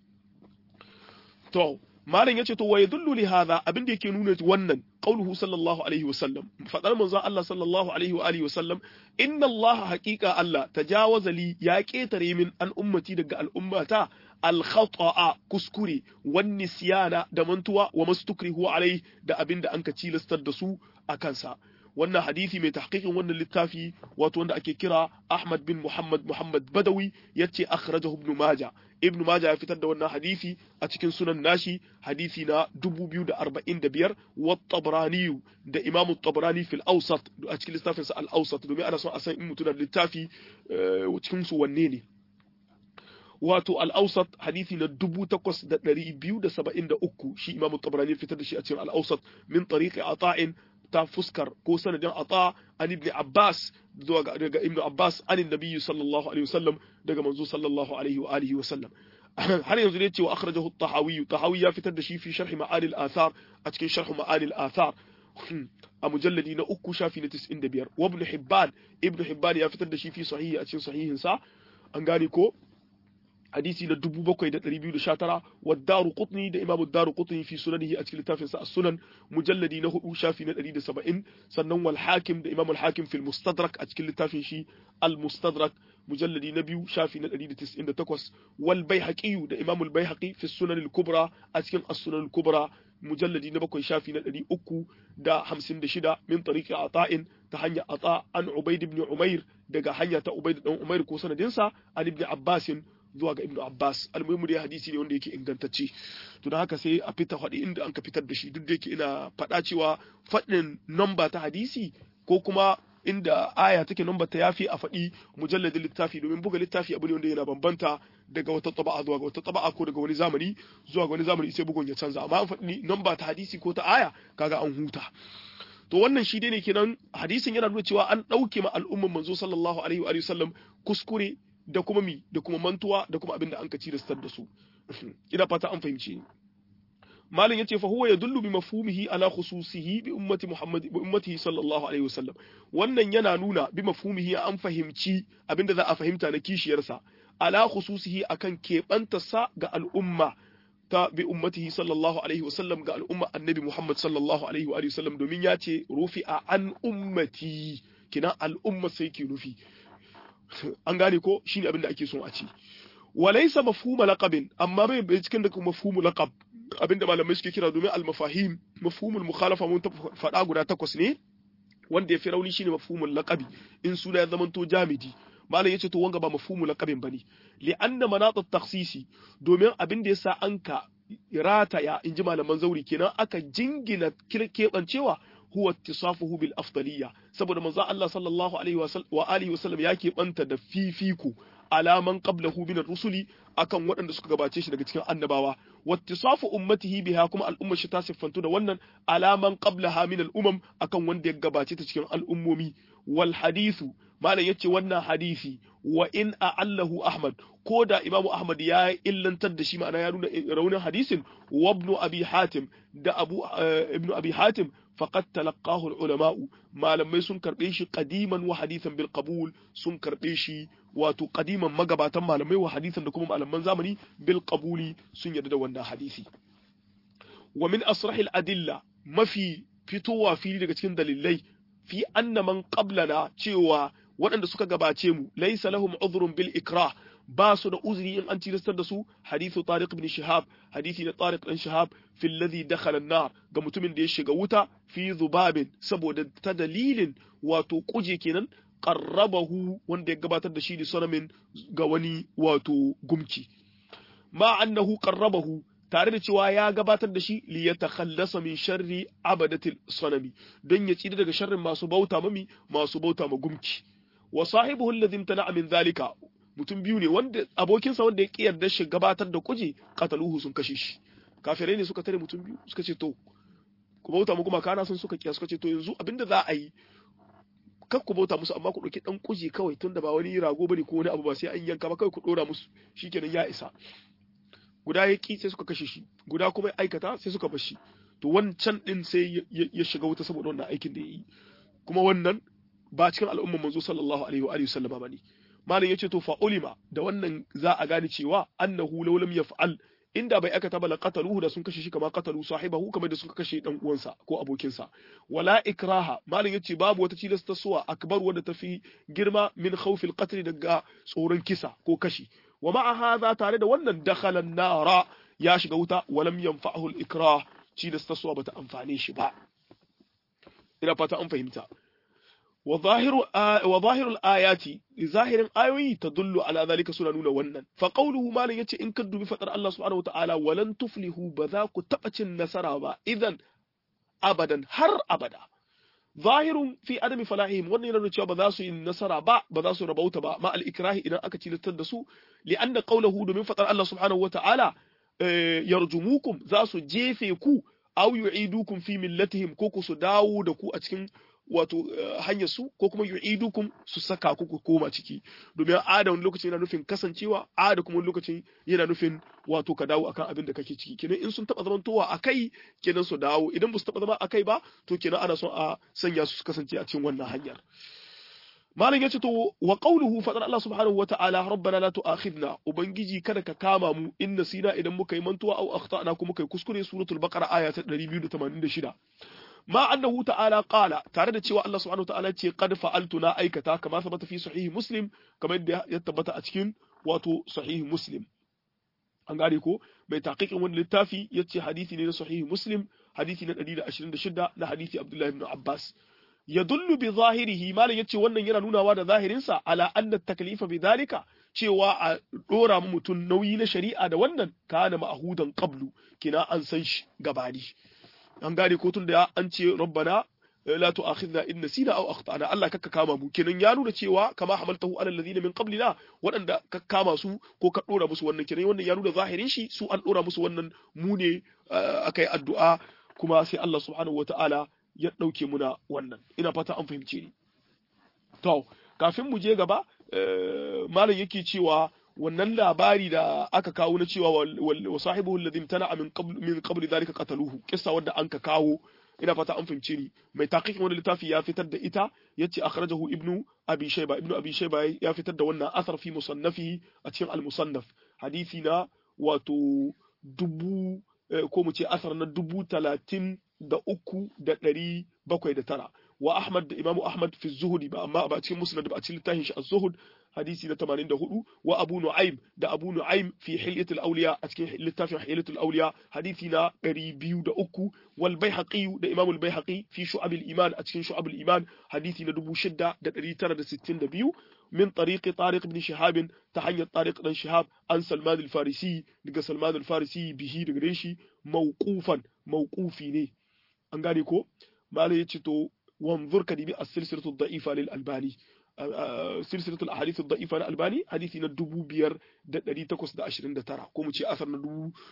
تو malam yace to waye dullu li hadha abin da yake nuna wannan qauluhu sallallahu alaihi wa sallam fadar manzon Allah sallallahu alaihi wa alihi wa sallam inna Allah haqiqa Allah tajawaza li ya ketare min an ummati daga al'ummata al khata'a kuskure wan nisyana da mantuwa wa mastukrihu alai da abin da anka cilastar da su a kansa wannan hadisi mai tahqiqin wannan littafi wato wanda ake kira Ahmad bin Muhammad Muhammad Badawi yace akhrajahu Ibn Majah Ibn Majah ya fitar da wannan hadisi a cikin sunan nashi hadisi na 2045 wa Tabrani da Imam Tabrani fil Awsat a cikin littafin sa Al-Awsat domin ana son a san in mutuna littafi cikin su wanne ne wato al-awsat hadisi na 8273 shi Imam Tabrani fitar da shi a cikin al-awsat min tariqi ata'in ta fuskar ko sanadin ata an ibn Abbas zuwa daga ibn Abbas an nabi sallallahu alaihi wasallam daga manzo sallallahu alaihi wa alihi wasallam har yanzu ne cewa akhrajahu at-tahawi tahawi ya fitar da shi fi sharh ma'ani al-athar a cikin sharh ma'ani al-athar a mujalladi na uku shafi na 95 wa ibn Hibban ibn Hibban ya fitar da shi fi sahihi a cikin sahihin sa an gane ko hadisi na 7219 wa daru qutni da imamu daru qutni fi sunanihi a cikin littafinsa as-sunan mujalladi na hudu shafi na 170 sannan wal hakim da imamu al-hakim fil mustadrak a cikin littafin shi al-mustadrak mujalladi na biyu shafi na 198 wal baihaqi da imamu al-baihaqi fi sunan al-kubra a cikin as-sunan al-kubra mujalladi na bakwai shafi na ɗari uku da hamsin da shida min tariki ata'in ta hanyar ata an ubaid ibn umair daga hanya ta ubaid dan umair ko sanadinsa an ibn abbasin zuwa ga ibnu abbas almuhimu dai hadisi ne wanda yake ingantacce to don haka sai a fita faɗi inda an ka fitar da shi duk da yake ina faɗa cewa faɗin namba ta hadisi ko kuma inda aya take namba ta yafi a faɗi mujalladin littafi domin buga littafi abu ne wanda yana bambanta daga wata taba'a zuwa ga wata taba'a ko daga wani zamani zuwa ga wani zamani sai bugun ya canza amma an faɗi namba ta hadisi ko ta aya kaga an huta to wannan shi dai ne kenan hadisin yana nuna cewa an ɗauke ma al'umman manzo sallallahu alaihi wa sallam kuskure da kuma mi da kuma mantuwa da kuma abin da an ka ciristar da su ina fata an fahimce ni malin yace fa huwa yadullu bi mafhumihi ala khususihi bi ummati muhammad bi ummatihi sallallahu alaihi wasallam wannan yana nuna bi mafhumihi an fahimci abinda za a fahimta na kishiyarsa ala khususihi akan keɓantarsa ga al'umma ta bi ummatihi sallallahu alaihi wasallam ga al'umma annabi muhammad sallallahu alaihi wa sallam domin ya ce rufi'a an ummati kina al'umma sai ke rufi an gane ko shine abin da ake son a ci walaysa mafhuma laqabin amma bai bai cikin da mafhumu laqab abinda malamai suke kira domin al-mafahim mafhumul mukhalafa mun ta faɗa guda takwas ne wanda ya fi rauni shine mafhumul laqabi in suna ya zamanto jamidi malam yace to wanga ba mafhumul laqabin bane li anna manat takhsisi domin abin da yasa anka rataya inji malaman zauri kenan aka jingina keɓancewa huwa ittisafuhu bil afdaliyya saboda manzo Allah sallallahu alaihi wa alihi wasallam ya keɓanta da fifiko alaman qablahu min rusuli akan waɗanda suka gabace shi daga cikin annabawa wattisafu ummatihi biha kuma al'ummar shi ta siffantu da wannan alaman qablaha min al'umam akan wanda ya gabace ta cikin al'ummomi wal hadithu malam yace wannan hadisi wa in a'allahu ahmad ko da imamu ahmad ya illantar da shi ma'ana ya nuna raunin hadisin wa ibn abi hatim da abu ibn abi hatim faqad talaqahu al-ulama'u malamai sun karbe shi qadiman wa hadithan bil qabul sun karbe shi wato qadiman magabatan malamai wa hadithan da kuma malaman zamani bil qabuli sun yarda da wannan hadisi wa min asrahil adilla mafi fitowa fili daga cikin dalilai fi anna man qablana cewa waɗanda suka gabace mu laysa lahum udhrun bil ikrah ba su da uzuri in an tilastar da su hadithu tariq ibn shihab hadithi na tariq ibn shihab fi alladhi dakhala an-nar ga mutumin da ya shiga wuta fi zubabin saboda ta dalilin wato kuje kenan qarrabahu wanda ya gabatar da shi da sanamin ga wani wato gumki ma annahu qarrabahu tare da cewa ya gabatar da shi li yatakhallasa min sharri abadatil sanami don ya tsira daga sharrin masu bauta mami masu bauta ma gumki wa sahibuhu alladhi imtana'a min zalika mutum biyu ne wanda abokinsa wanda ya ki yarda shi gabatar da kuje kataluhu sun kashe shi kafirai ne suka tare mutum biyu suka ce to ku bauta mu kuma kana sun suka kiya suka ce to yanzu abinda za a yi kar ku bauta musu amma ku ɗauki ɗan kuje kawai tunda ba wani rago bane ko wani abu ba sai an yanka ba kawai ku ɗora musu shikenan ya isa guda ya ki sai suka kashe shi guda kuma ya aikata sai suka bar shi to wancan din sai ya shiga wuta saboda wannan aikin da ya yi kuma wannan ba cikin al'ummar manzo sallallahu alaihi wa alihi sallama bane malam yace to fa ulima da wannan za a gane cewa annahu law lam yaf'al inda bai aikata ba la qataluhu da sun kashe shi kama qatalu sahibahu kamar da suka kashe dan uwansa ko abokinsa wala ikraha malam yace babu wata cilasta suwa akbar wanda tafi girma min khawfil qatl daga tsoron kisa ko kashi wa ma'a hadha tare da wannan dakhala nara ya shiga wuta walam yanfa'ahu al-ikrah cilasta suwa bata amfane shi ba ina fata an fahimta وظاهر آ... وظاهر الآيات ظاهر آيوي تدل على ذلك سنة نونا ونن فقوله ما لن يتي إن كدو بفتر الله سبحانه وتعالى ولن تفلحوا بذاك تبتش النسرى با إذن أبدا هر أبدا ظاهر في عدم فلاحهم wannan yana cewa ba za su yi nasara ba ba za su rabauta ba ma al-ikrahi idan aka tilastar da su li anna qawluhu domin fatar Allah subhanahu wataala yarjumukum za su jefe ku aw yu'idukum fi millatihim ko ku su dawo da ku a cikin wato hanyar su ko kuma yu'idukum su saka ku ku koma ciki domin ada wani lokaci yana nufin kasancewa ada kuma wani lokacin yana nufin wato ka dawo akan abin da kake ciki kenan in sun taba zamantowa akai kenan su dawo idan ba su taba zama akai ba to kenan ana son a sanya su kasance a cikin wannan hanyar malam yace to wa qawluhu fadar Allah subhanahu wa ta'ala rabbana la tu'akhidna ubangiji kada ka kama mu in nasina idan muka yi mantuwa au akhtana kuma kai kuskure suratul baqara aya ta 286 ma annahu ta'ala qala tare da cewa Allah subhanahu ta'ala ce qad fa'altu na aikata kama sabata fi sahih muslim kamar yadda ya tabbata a cikin wato sahih muslim an gane ko mai taqiqin wani littafi yace hadisi ne na sahih muslim hadisi na 126 na hadisi Abdullah ibn Abbas yadullu bi zahirihi malam yace wannan yana nunawa da zahirin sa ala anna taklifa bi dhalika cewa a dora mutum nauyi na shari'a da wannan kana ma'hudan qablu kina an san shi gabani an gane ko tun da an ce rabbana la tu'akhidna in nasina aw akhtana Allah kakka kama mu kenan ya nuna cewa kama hamaltahu ala alladhina min qablina waɗanda ka kama su ko ka dora musu wannan kenan wannan ya nuna zahirin shi su an dora musu wannan mu ne akai addu'a kuma sai Allah subhanahu wataala ya dauke muna wannan ina fata an fahimce ni to kafin mu je gaba malam yake cewa wannan labari da aka kawo na cewa wa sahibu alladhi tana min qabl min qabl dhalika qataluhu kissa wanda an ka kawo ina fata an fahimce ni mai taqiqin wannan littafi ya fitar da ita yace akhrajahu ibnu abi shayba ibnu abi shayba ya fitar da wannan asar fi musannafihi a cikin al-musannaf hadisi na wato dubu ko mu ce asar na dubu talatin da uku da ɗari bakwai da tara wa Ahmad da Imam Ahmad fi zuhudi ba amma ba cikin musnad ba a cikin littafin shi az-zuhud hadisi na 84 wa Abu Nu'aym da Abu Nu'aym fi Hilyatul Awliya a cikin littafin Hilyatul Awliya hadisi na 203 wal Baihaqi da Imam al-Baihaqi fi Shu'ab al-Iman a cikin Shu'ab al-Iman hadisi na 6962 من طريق طارق بن شهاب تحني طارق بن شهاب عن سلمان الفارسي دغ سلمان الفارسي به دغ شي موقوفا موقوفي ne an gane ko malai yace to wanzur ka dibi as-silsilatu da'ifa lil albani silsilatul ahadith ad-da'ifa na albani hadisi na 5829 ko mu ce asar na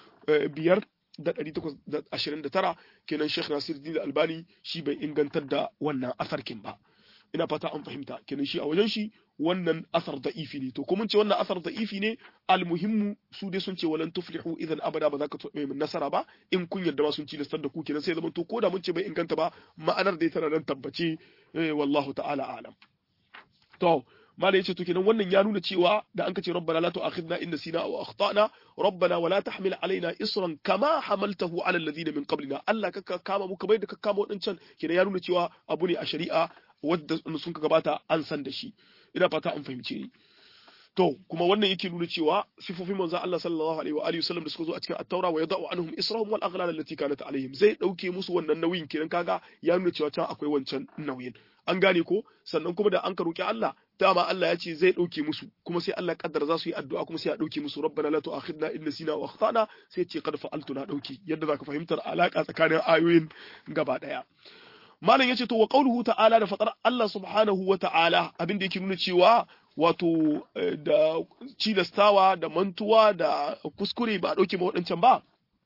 5829 kenan Sheikh Nasiruddin Albani shi bai ingantar da wannan asarkin ba ina fata an fahimta kenan shi a wajen shi wannan asar da'ifi ne to ko mun ce wannan asar da'ifi ne almuhimmu su dai sun ce walan tuflihu idan abada ba za ka taɓa nasara ba in kun yarda ma sun ci listar da ku kenan sai zaman to ko da mun ce bai inganta ba ma'anar dai tana nan tabbace wallahu ta'ala alam to malai yace to kenan wannan ya nuna cewa da an kace rabbana la tu'akhidna in nasina aw akhtana rabbana wala tahmil alaina isran kama hamaltahu ala alladhina min qablina Allah ka kama mu kamar da ka kama wadancan kenan ya nuna cewa abu ne a shari'a wadda sun ka gabata an san da shi ina fata an fahimce ni to kuma wannan yake nuna cewa sifofin manzon Allah sallallahu alaihi wa alihi wasallam da suka zo a cikin at-taura wa yada'u anhum israhum wal aghlal allati kanat alaihim zai dauke musu wannan nauyin kenan kaga ya nuna cewa can akwai wancan nauyin an gane ko sannan kuma da an ka roki Allah dama Allah ya ce zai dauke musu kuma sai Allah kaddara za su yi addu'a kuma sai ya dauke musu rabbana la tu'akhidna in nasina wa akhtana sai ce qad fa'altu na dauke yadda zaka fahimtar alaka tsakanin ayoyin gaba daya malam yace to wa qauluhu ta'ala da fatar Allah subhanahu wa ta'ala abin da yake nuna cewa wato da cilastawa da mantuwa da kuskure ba a dauke ma waɗancan ba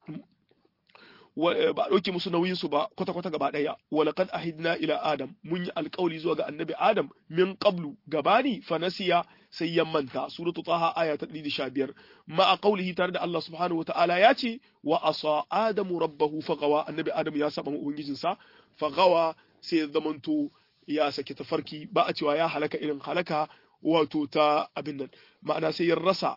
ba a dauke musu nauyin su ba kwata kwata gaba daya wa laqad ahidna ila adam mun yi alƙawli zuwa ga annabi adam min qablu gabani fa nasiya sai ya manta suratu taha aya ta 115 ma a qaulihi tare da Allah subhanahu wa ta'ala ya ce wa asa adamu rabbahu fagawa annabi adam ya saba ubangijinsa fagawa sai ya zamanto ya saki tafarki ba a cewa ya halaka irin halaka wato ta abin nan ma'ana sai ya rasa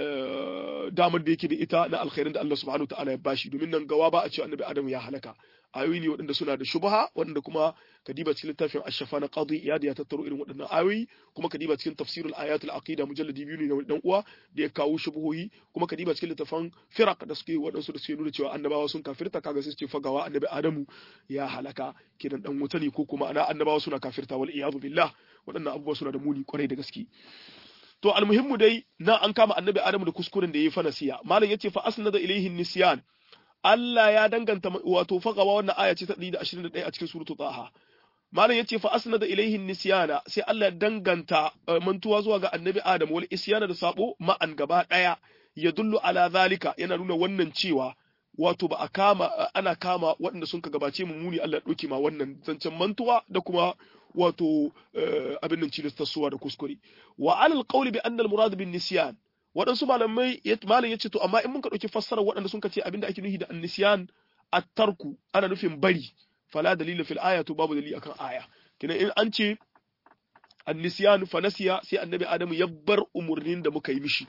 damar da yake da ita na alkhairin da Allah subhanahu ta'ala ya bashi domin nan gawa ba a cewa annabi adam ya halaka ayoyi ne waɗanda suna da shubha waɗanda kuma kadiba cikin littafin ashafa na qadi iyad ya tattaro irin waɗannan ayoyi kuma kadiba cikin tafsirul ayatul aqida mujalladi biyu ne na dan uwa da ya kawo shubuhohi kuma kadiba cikin littafin firaq da suke waɗansu da suke nuna cewa annabawa sun kafirta kaga sai su ce fagawa annabi adamu ya halaka kidan dan wuta ne ko kuma ana annabawa suna kafirta wal iyadu billah waɗannan abubuwa suna da muni kwarai da gaske to almuhimmu dai na an kama annabi adamu da kuskuren da yayi fa nasiya malam yace fa asnada ilaihi nisyan Allah ya danganta wato faqawa wannan aya ce ta 121 a cikin suratu taha malam yace fa asnada ilaihi nisyana sai Allah ya danganta mantuwa zuwa ga annabi adamu wal isyana da sabo ma'an gaba daya ya dullu ala zalika yana nuna wannan cewa wato ba a kama ana kama waɗanda sun ka gabace mu muni Allah ya ɗauke ma wannan zancen mantuwa da kuma wato abin nan cilistarsuwa da kuskure wa alal qawli bi anna al murad bin nisyan waɗansu malamai malam yace to amma in mun ka ɗauki fassarar waɗanda sun ka ce abinda ake nufi da an-nisyan at-tarku ana nufin bari fala dalila fil aya to babu dalili akan aya kina in an ce an-nisyan fa nasiya sai annabi adamu ya bar umurnin da muka yi mishi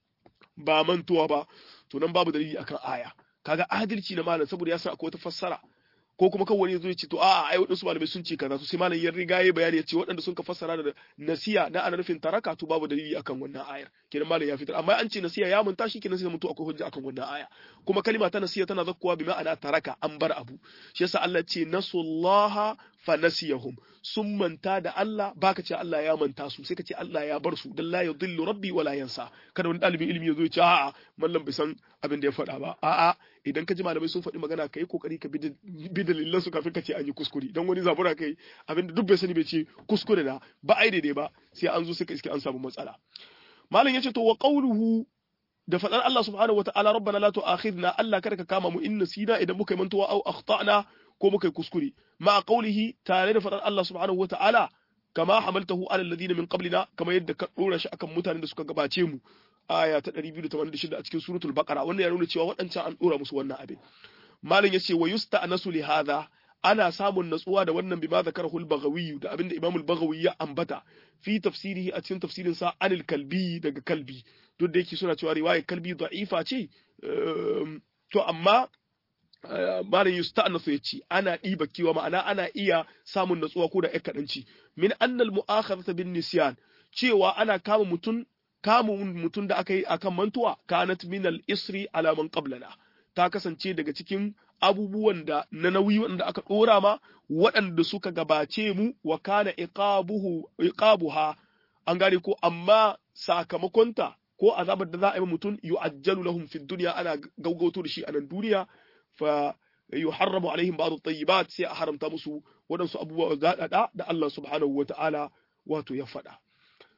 ba mantuwa ba to nan babu dalili akan aya kaga adalci na malam saboda ya san akwai wata fassara ko kuma kawai ya zo ya ce to a'a ai waɗansu malamai sun ce kaza to sai malam ya riga ya bayani ya ce waɗanda sun ka fassara da nasiya na ana nufin taraka to babu dalili akan wannan ayar kenan malam ya fitar amma an ce nasiya ya manta shi kenan sai mutu akwai hujja akan wannan aya kuma kalima ta nasiya tana zakkuwa bi ma'ana taraka an bar abu shi yasa Allah ce nasullaha fa nasiyahum sun manta da Allah baka ce Allah ya manta su sai ka ce Allah ya bar su dan la yudillu rabbi wala yansa kada wani dalibin ilimi ya zo ya ce a'a mallam bai san abin da ya faɗa ba a'a idan ka ji malamai sun faɗi magana kai kokari ka bi dalilan su kafin ka ce an yi kuskure dan wani zabura kai abin da duk bai sani bai ce kuskure na ba ai daidai ba sai an zo suka iske an samu matsala malam yace to wa qawluhu da faɗar Allah subhanahu wataala rabbana la tu'akhidna Allah kada ka kama mu in nasina idan muka yi mantuwa au akhtana ko muka yi kuskure ma qawlihi tare da faɗar Allah subhanahu wataala kama hamaltahu ala alladhina min qablina kama yadda ka dora shi akan mutanen da suka gabace mu aya ta 286 a cikin suratul baqara wannan ya nuna cewa waɗancan an dora musu wannan abin malam yace wa yusta'nasu li hadha ana samun natsuwa da wannan bima zakarahu al-baghawi da abinda Imam al-Baghawi ya ambata fi tafsirihi a cikin tafsirin sa anil kalbi daga kalbi duk da yake suna cewa riwayar kalbi da'ifa ce to amma malam yusta'nasu yace ana diba kiwa ma'ana ana iya samun natsuwa ko da ƴan kadanci min annal mu'akhadhata bin nisyan cewa ana kama mutun kamun mutum da aka yi akan mantuwa kanat min al-isri ala man qablana ta kasance daga cikin abubuwan da na nauyi wanda aka dora ma waɗanda suka gabace mu wa kana iqabuhu iqabuha an gane ko amma sakamakonta ko azabar da za a yi mutum yu'ajjalu lahum fid dunya ana gaugauto da shi a nan duniya fa yuharramu alaihim ba'd at-tayyibat sai a haramta musu waɗansu abubuwa zaɗaɗa da Allah subhanahu wa ta'ala wato ya faɗa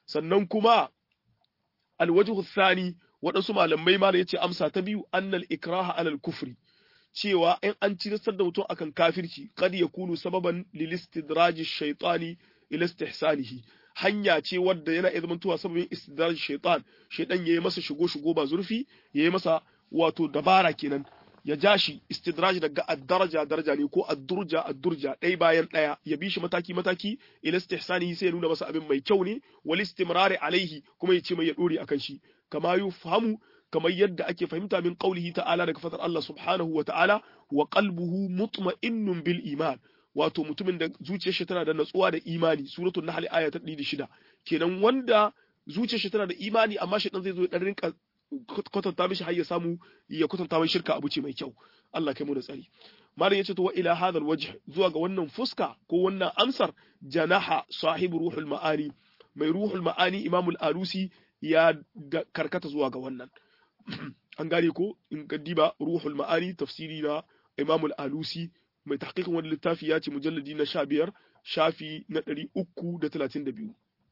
sannan kuma alwajhu thani waɗansu malamai ma da yace amsa ta biyu annal ikraha alal kufri cewa in an ciristar da mutum akan kafirci kad yakunu sababan lil istidraji shaytani ila istihsanihi hanya ce wadda yana iya zamantowa sababin istidraji shaytan shaytan yayi masa shigo shigo ba zurfi yayi masa wato dabara kenan ya ja shi istidraj daga ad-daraja daraja ne ko ad-durja ad-durja ɗaya bayan ɗaya ya bi shi mataki mataki ila istihsanihi sai ya nuna masa abin mai kyau ne wal istimrari alaihi kuma ya ce mai ya dore akan shi kama yufhamu kamar yadda ake fahimta min qaulihi ta'ala daga fatar Allah subhanahu wa ta'ala wa qalbuhu mutma'innun bil iman wato mutumin da zuciyar shi tana da natsuwa da imani suratul nahl aya ta 106 kenan wanda zuciyar shi tana da imani amma shi dan zai zo ya dan rinka kwatanta mishi har ya samu ya kwatanta mai shirka abu ce mai kyau Allah kai mu da tsari malam yace to wa ila hadal wajh zuwa ga wannan fuska ko wannan amsar janaha sahibu ruhul ma'ani mai ruhul ma'ani imamul alusi ya karkata zuwa ga wannan an gane ko in kaddiba ruhul ma'ani tafsiri na imamul alusi mai tahqiqin wani littafi ya ce mujalladi na 15 shafi na 332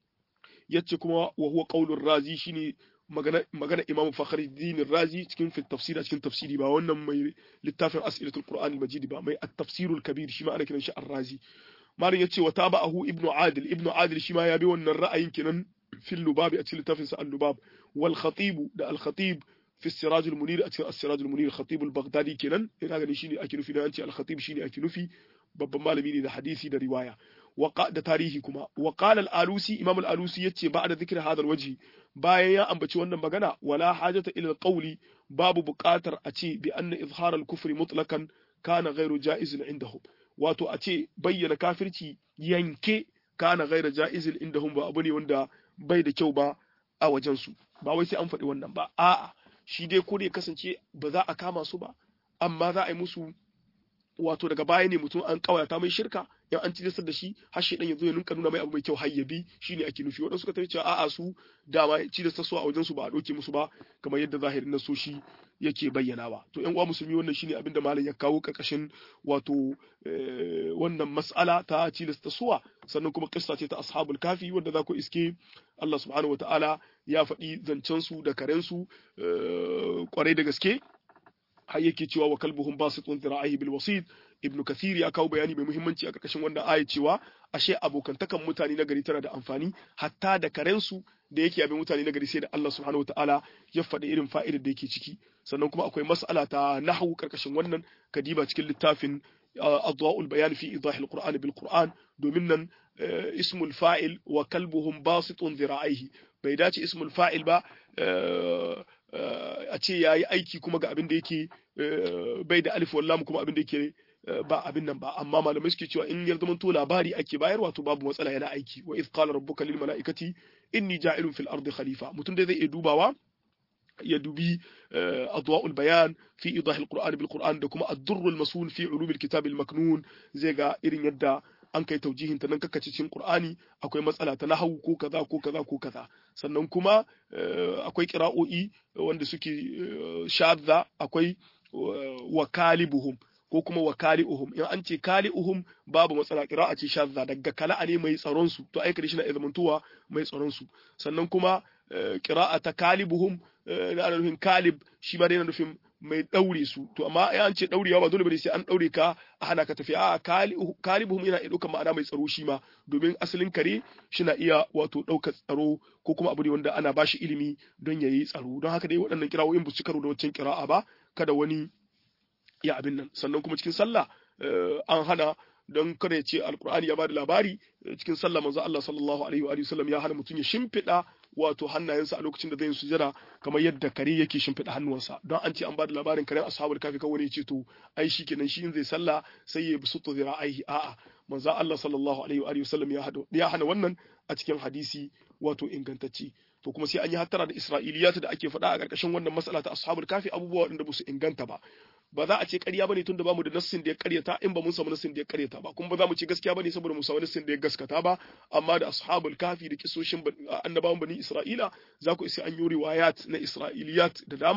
yace kuma wa huwa qaulur razi shine magana magana Imam Fakhruddin Razi cikin fi tafsiri cikin tafsiri ba wannan mai littafin As'ilatul Qur'an al-Majid ba mai at-tafsirul kabir shi ma ana kiran shi ar-Razi malin yace wa tabahu Ibn Adil Ibn Adil shi ma ya bi wannan ra'ayin kenan fil lubab a cikin littafin sa al-lubab wal khatib da al-khatib fi siraj al-munir a cikin siraj al-munir khatib al-baghdadi kenan ina gani shine ake nufi da an ce al-khatib shine ake nufi babban malami ne da hadisi da riwaya da tarihi kuma wa qala al-alusi imam al-alusi yace ba'da dhikri hadha al-wajhi bayan ya ambaci wannan magana wala hajata ila al-qawli babu buƙatar a ce bi anna izhar al-kufri mutlaqan kana ghairu jaizin indahum wato a ce bayyana kafirci yanke kana ghairu jaizin indahum ba abu ne wanda bai da kyau ba a wajen su ba wai sai an faɗi wannan ba a'a shi dai ko ne kasance ba za a kama su ba amma za a yi musu wato daga baya ne mutum an kawata mai shirka yan an tilastar da shi har shi dan yazo ya ninka nuna mai abu mai kyau har ya bi shine ake nufi wadansu suka tafi cewa a'a su dama tilastar su a wajen su ba a doke musu ba kamar yadda zahirin nasoshi yake bayyanawa to yan uwa musulmi wannan shine abin da malam ya kawo karkashin wato wannan mas'ala ta tilasta suwa sannan kuma kissa ce ta ashabul kafi wanda za ku iske Allah subhanahu wataala ya faɗi zancen su da karen su kwarai da gaske har yake cewa wa kalbuhum basitun dhira'ihi bil wasid ibnu kathir ya kawo bayani mai muhimmanci a karkashin wannan aya cewa ashe abokantakan mutane na gari tana da amfani hatta da karensu da yake abin mutane na gari sai da Allah subhanahu wataala ya faɗi irin fa'idar da yake ciki sannan kuma akwai mas'ala ta nahwu karkashin wannan kadiba cikin littafin adwa'ul bayan fi idahil qur'an bil qur'an domin nan ismul fa'il wa kalbuhum basitun dhira'ihi bai dace ismul fa'il ba a ce ya yi aiki kuma ga abin da yake bai da alif wallam kuma abin da yake ba abin nan ba amma malamai suke cewa in ya zama to labari ake bayarwa to babu matsala yana aiki wa iz qala rabbuka lil malaikati inni ja'ilun fil ardi khalifa mutum dai zai iya dubawa ya dubi adwa'ul bayan fi idah al-qur'an bil qur'an da kuma ad-durr al-masun fi ulum al-kitab al-maknun zai ga irin yadda an kai taujihin ta nan kakace cikin Qur'ani akwai matsala ta nahawu ko kaza ko kaza ko kaza sannan kuma akwai qira'o'i wanda suke shadda akwai wakalibuhum ko kuma wakali'uhum in an ce kali'uhum babu matsala qira'a ce shadda daga kala'a ne mai tsaron su to aika shi na izmantuwa mai tsaron su sannan kuma qira'a ta kalibuhum na nufin kalib shi ma dai na nufin mai daure su to amma ya an ce daurewa ba dole bane sai an daure ka a hana ka tafi a kalibuhum yana iya ɗaukar ma'ana mai tsaro shi ma domin asalin kare shi na iya wato ɗaukar tsaro ko kuma abu ne wanda ana ba shi ilimi don ya yi tsaro don haka dai waɗannan kirawoyin ba su karo da waccan kira'a ba kada wani ya abin nan sannan kuma cikin sallah an hana don kada ya ce alkur'ani ya bada labari cikin sallah manzo Allah sallallahu alaihi wa sallam ya hana mutum ya shimfiɗa wato hannayensa a lokacin da zai sujada kamar yadda kare yake shimfiɗa hannuwansa don an ce an bada labarin karen ashabul kafi kawai ya ce to ai shi kenan shi in zai sallah sai ya bi sutu zira aihi a'a manzo Allah sallallahu alaihi wa sallam ya hada ya hana wannan a cikin hadisi wato ingantacce to kuma sai an yi hattara da isra'iliyat da ake faɗa a ƙarƙashin wannan mas'ala ta ashabul kafi abubuwa waɗanda ba su inganta ba ba za a ce ƙarya bane tunda bamu da nassin da ya ƙaryata in ba mun samu nassin da ya ƙaryata ba kuma ba za mu ce gaskiya bane saboda mu samu nassin da ya gaskata ba amma da ashabul kafi da kisoshin annabawan bani isra'ila za ku isa an yi riwayat na isra'iliyat da dama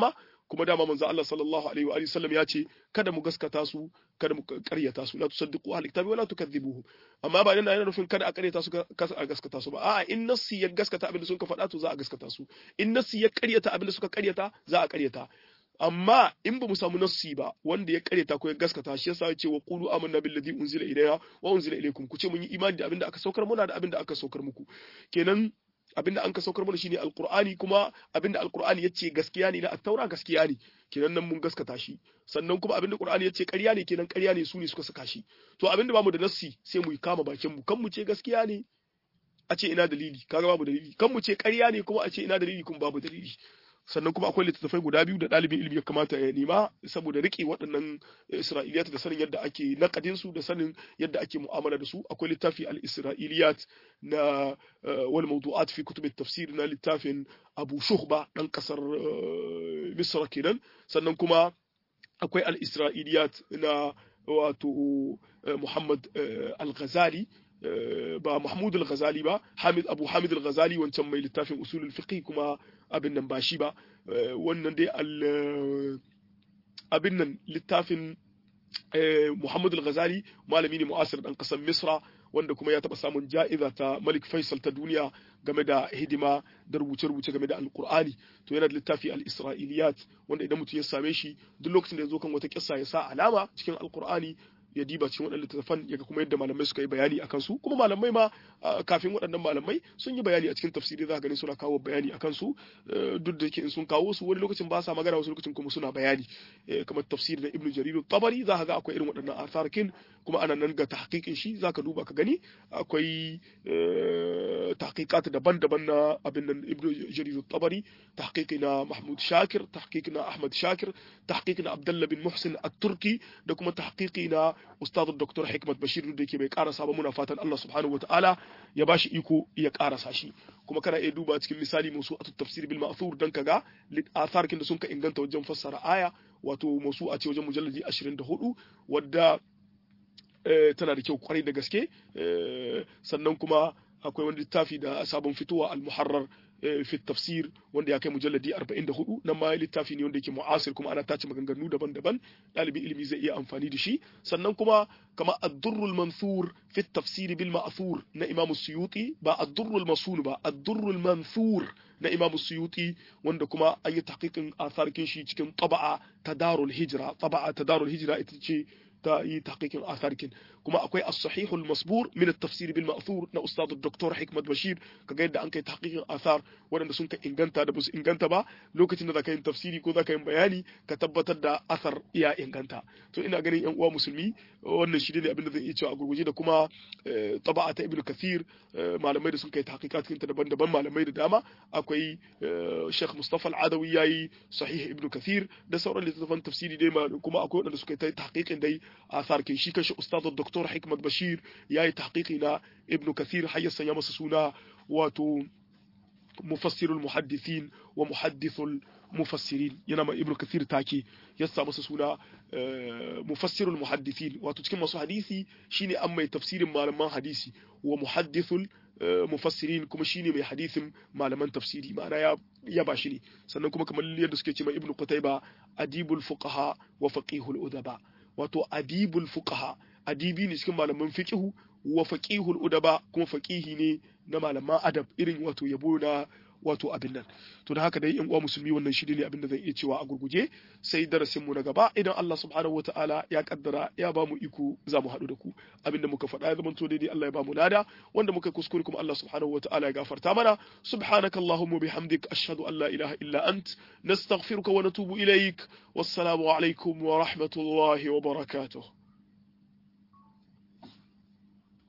kuma dama manzo Allah sallallahu alaihi wa sallam ya ce kada mu gaskata su kada mu karyata su la tusaddiqu ahli kitabi wala tukadhibuhum amma ba yana yana nufin kada a karyata su kasa a gaskata su ba a'a in nassi ya gaskata abin da suka faɗa to za a gaskata su in nassi ya karyata abin da suka karyata za a karyata amma in ba mu samu nassi ba wanda ya karyata ko ya gaskata shi yasa yace wa qulu amanna billazi unzila ilayna wa unzila ilaykum ku ce mun yi imani da abin da aka saukar muna da abin da aka saukar muku kenan abin da an ka saukar mana shine alqur'ani kuma abin da alqur'ani yace gaskiya ne na at-taura gaskiya ne kenan nan mun gaskata shi sannan kuma abin da qur'ani yace ƙarya ne kenan ƙarya ne su ne suka saka shi to abin da bamu da nassi sai mu kama bakin mu kan mu ce gaskiya ne a ce ina dalili kaga babu dalili kan mu ce ƙarya ne kuma a ce ina dalili kuma babu dalili sannan kuma akwai littattafai guda biyu da ɗalibin ilimi ya kamata ya nema saboda riƙe waɗannan isra'iliyat da sanin yadda ake naƙadin su da sanin yadda ake mu'amala da su akwai littafi al-isra'iliyat na wal mawdu'at fi kutub tafsir na littafin Abu Shuhba dan kasar Misra kenan sannan kuma akwai al-isra'iliyat na wato Muhammad al-Ghazali ba Mahmud al-Ghazali ba Hamid Abu Hamid al-Ghazali wancan mai littafin usul al-fiqh kuma abin nan ba shi ba wannan dai al abin nan littafin Muhammad al-Ghazali malami ne mu'asir dan kasar Misra wanda kuma ya taba samun ja'iza ta Malik Faisal ta duniya game da hidima da rubuce-rubuce game da Alkur'ani to yana da littafi al-Isra'iliyat wanda idan mutum ya same shi duk lokacin da ya zo kan wata kissa ya sa alama cikin Alkur'ani ya diba cikin waɗannan littattafan ya ga kuma yadda malamai suka yi bayani a kansu kuma malamai ma kafin waɗannan malamai sun yi bayani a cikin tafsiri za ka gani suna kawo bayani a kansu duk da yake in sun kawo su wani lokacin ba sa magana wasu lokacin kuma suna bayani kamar tafsiri na ibnu jarir tabari za ka ga akwai irin waɗannan asarkin kuma ana nan ga tahqiqin shi za ka duba ka gani akwai tahqiqat daban-daban na abin nan ibnu jarir tabari tahqiqi na mahmud shakir tahqiqi na ahmad shakir tahqiqi na abdullah bin muhsin at-turki da kuma tahqiqi na ustad dr hikmat bashir da yake bai karasa ba muna fatan Allah subhanahu wataala ya bashi iko ya karasa shi kuma kana iya duba cikin misali musu atut tafsir bil ma'thur dan kaga atharkin da sun ka inganta wajen fassara aya wato musu a ce wajen mujalladi 24 wadda tana da kyau kwarai da gaske sannan kuma akwai wani littafi da sabon fitowa al-muharrar fi tafsir wanda ya kai mujalladi 44 nan ma littafi ne wanda yake mu'asir kuma ana tace maganganu daban-daban ɗalibin ilimi zai iya amfani da shi sannan kuma kama ad-durrul mansur fi tafsir bil ma'thur na imam suyuti ba ad-durrul masun ba ad-durrul mansur na imam suyuti wanda kuma an yi tahqiqin atharkin shi cikin taba'a ta darul hijra taba'a ta darul hijra ita ce ta yi tahqiqin atharkin kuma akwai as-sahih al-masbur min at-tafsir bil ma'thur na ustad dr hikmat bashir kaga yadda an kai tahqiqin athar waɗanda sun ka inganta da basu inganta ba lokacin da zaka yin tafsiri ko zaka yin bayani ka tabbatar da athar ya inganta to ina ganin yan uwa musulmi wannan shi ne abin da zan iya cewa a gurguje da kuma taba'a ta ibnu kathir malamai da sun kai tahqiqat kinta daban-daban malamai da dama akwai Sheikh Mustafa Al-Adawi yayi sahih ibnu kathir da sauran littattafan tafsiri dai kuma akwai waɗanda suka yi tahqiqin dai athar kin shi kanshi ustad Dr. Hikmat Bashir yayi tahqiqi na ibnu kathir har ya sanya masa suna wato mufassirul muhaddithin wa muhaddithul mufassirin yana ma ibnu kathir take ya sa masa suna mufassirul muhaddithin wato cikin masu hadisi shine an mai tafsirin malaman hadisi wa muhaddithul mufassirin kuma shine mai hadisin malaman tafsiri ma'ana ya ya ba shi ne sannan kuma kamar yadda suke ce mai ibnu qutayba adibul fuqaha wa faqihul udaba wato adibul fuqaha adibi ne cikin malaman fiqhu wa faqihul udaba kuma faqihi ne na malaman adab irin wato yabo na wato abin nan to da haka dai yan uwa musulmi wannan shi ne abin da zan iya cewa a gurguje sai darasin mu na gaba idan Allah subhanahu wataala ya kaddara ya ba mu iko za mu haɗu da ku abin da muka faɗa ya zama to daidai Allah ya ba mu lada wanda muka kuskure kuma Allah subhanahu wataala ya gafarta mana subhanakallahumma bihamdik ashhadu an la ilaha illa ant nastaghfiruka wa natubu ilaik wassalamu alaikum wa rahmatullahi wa barakatuh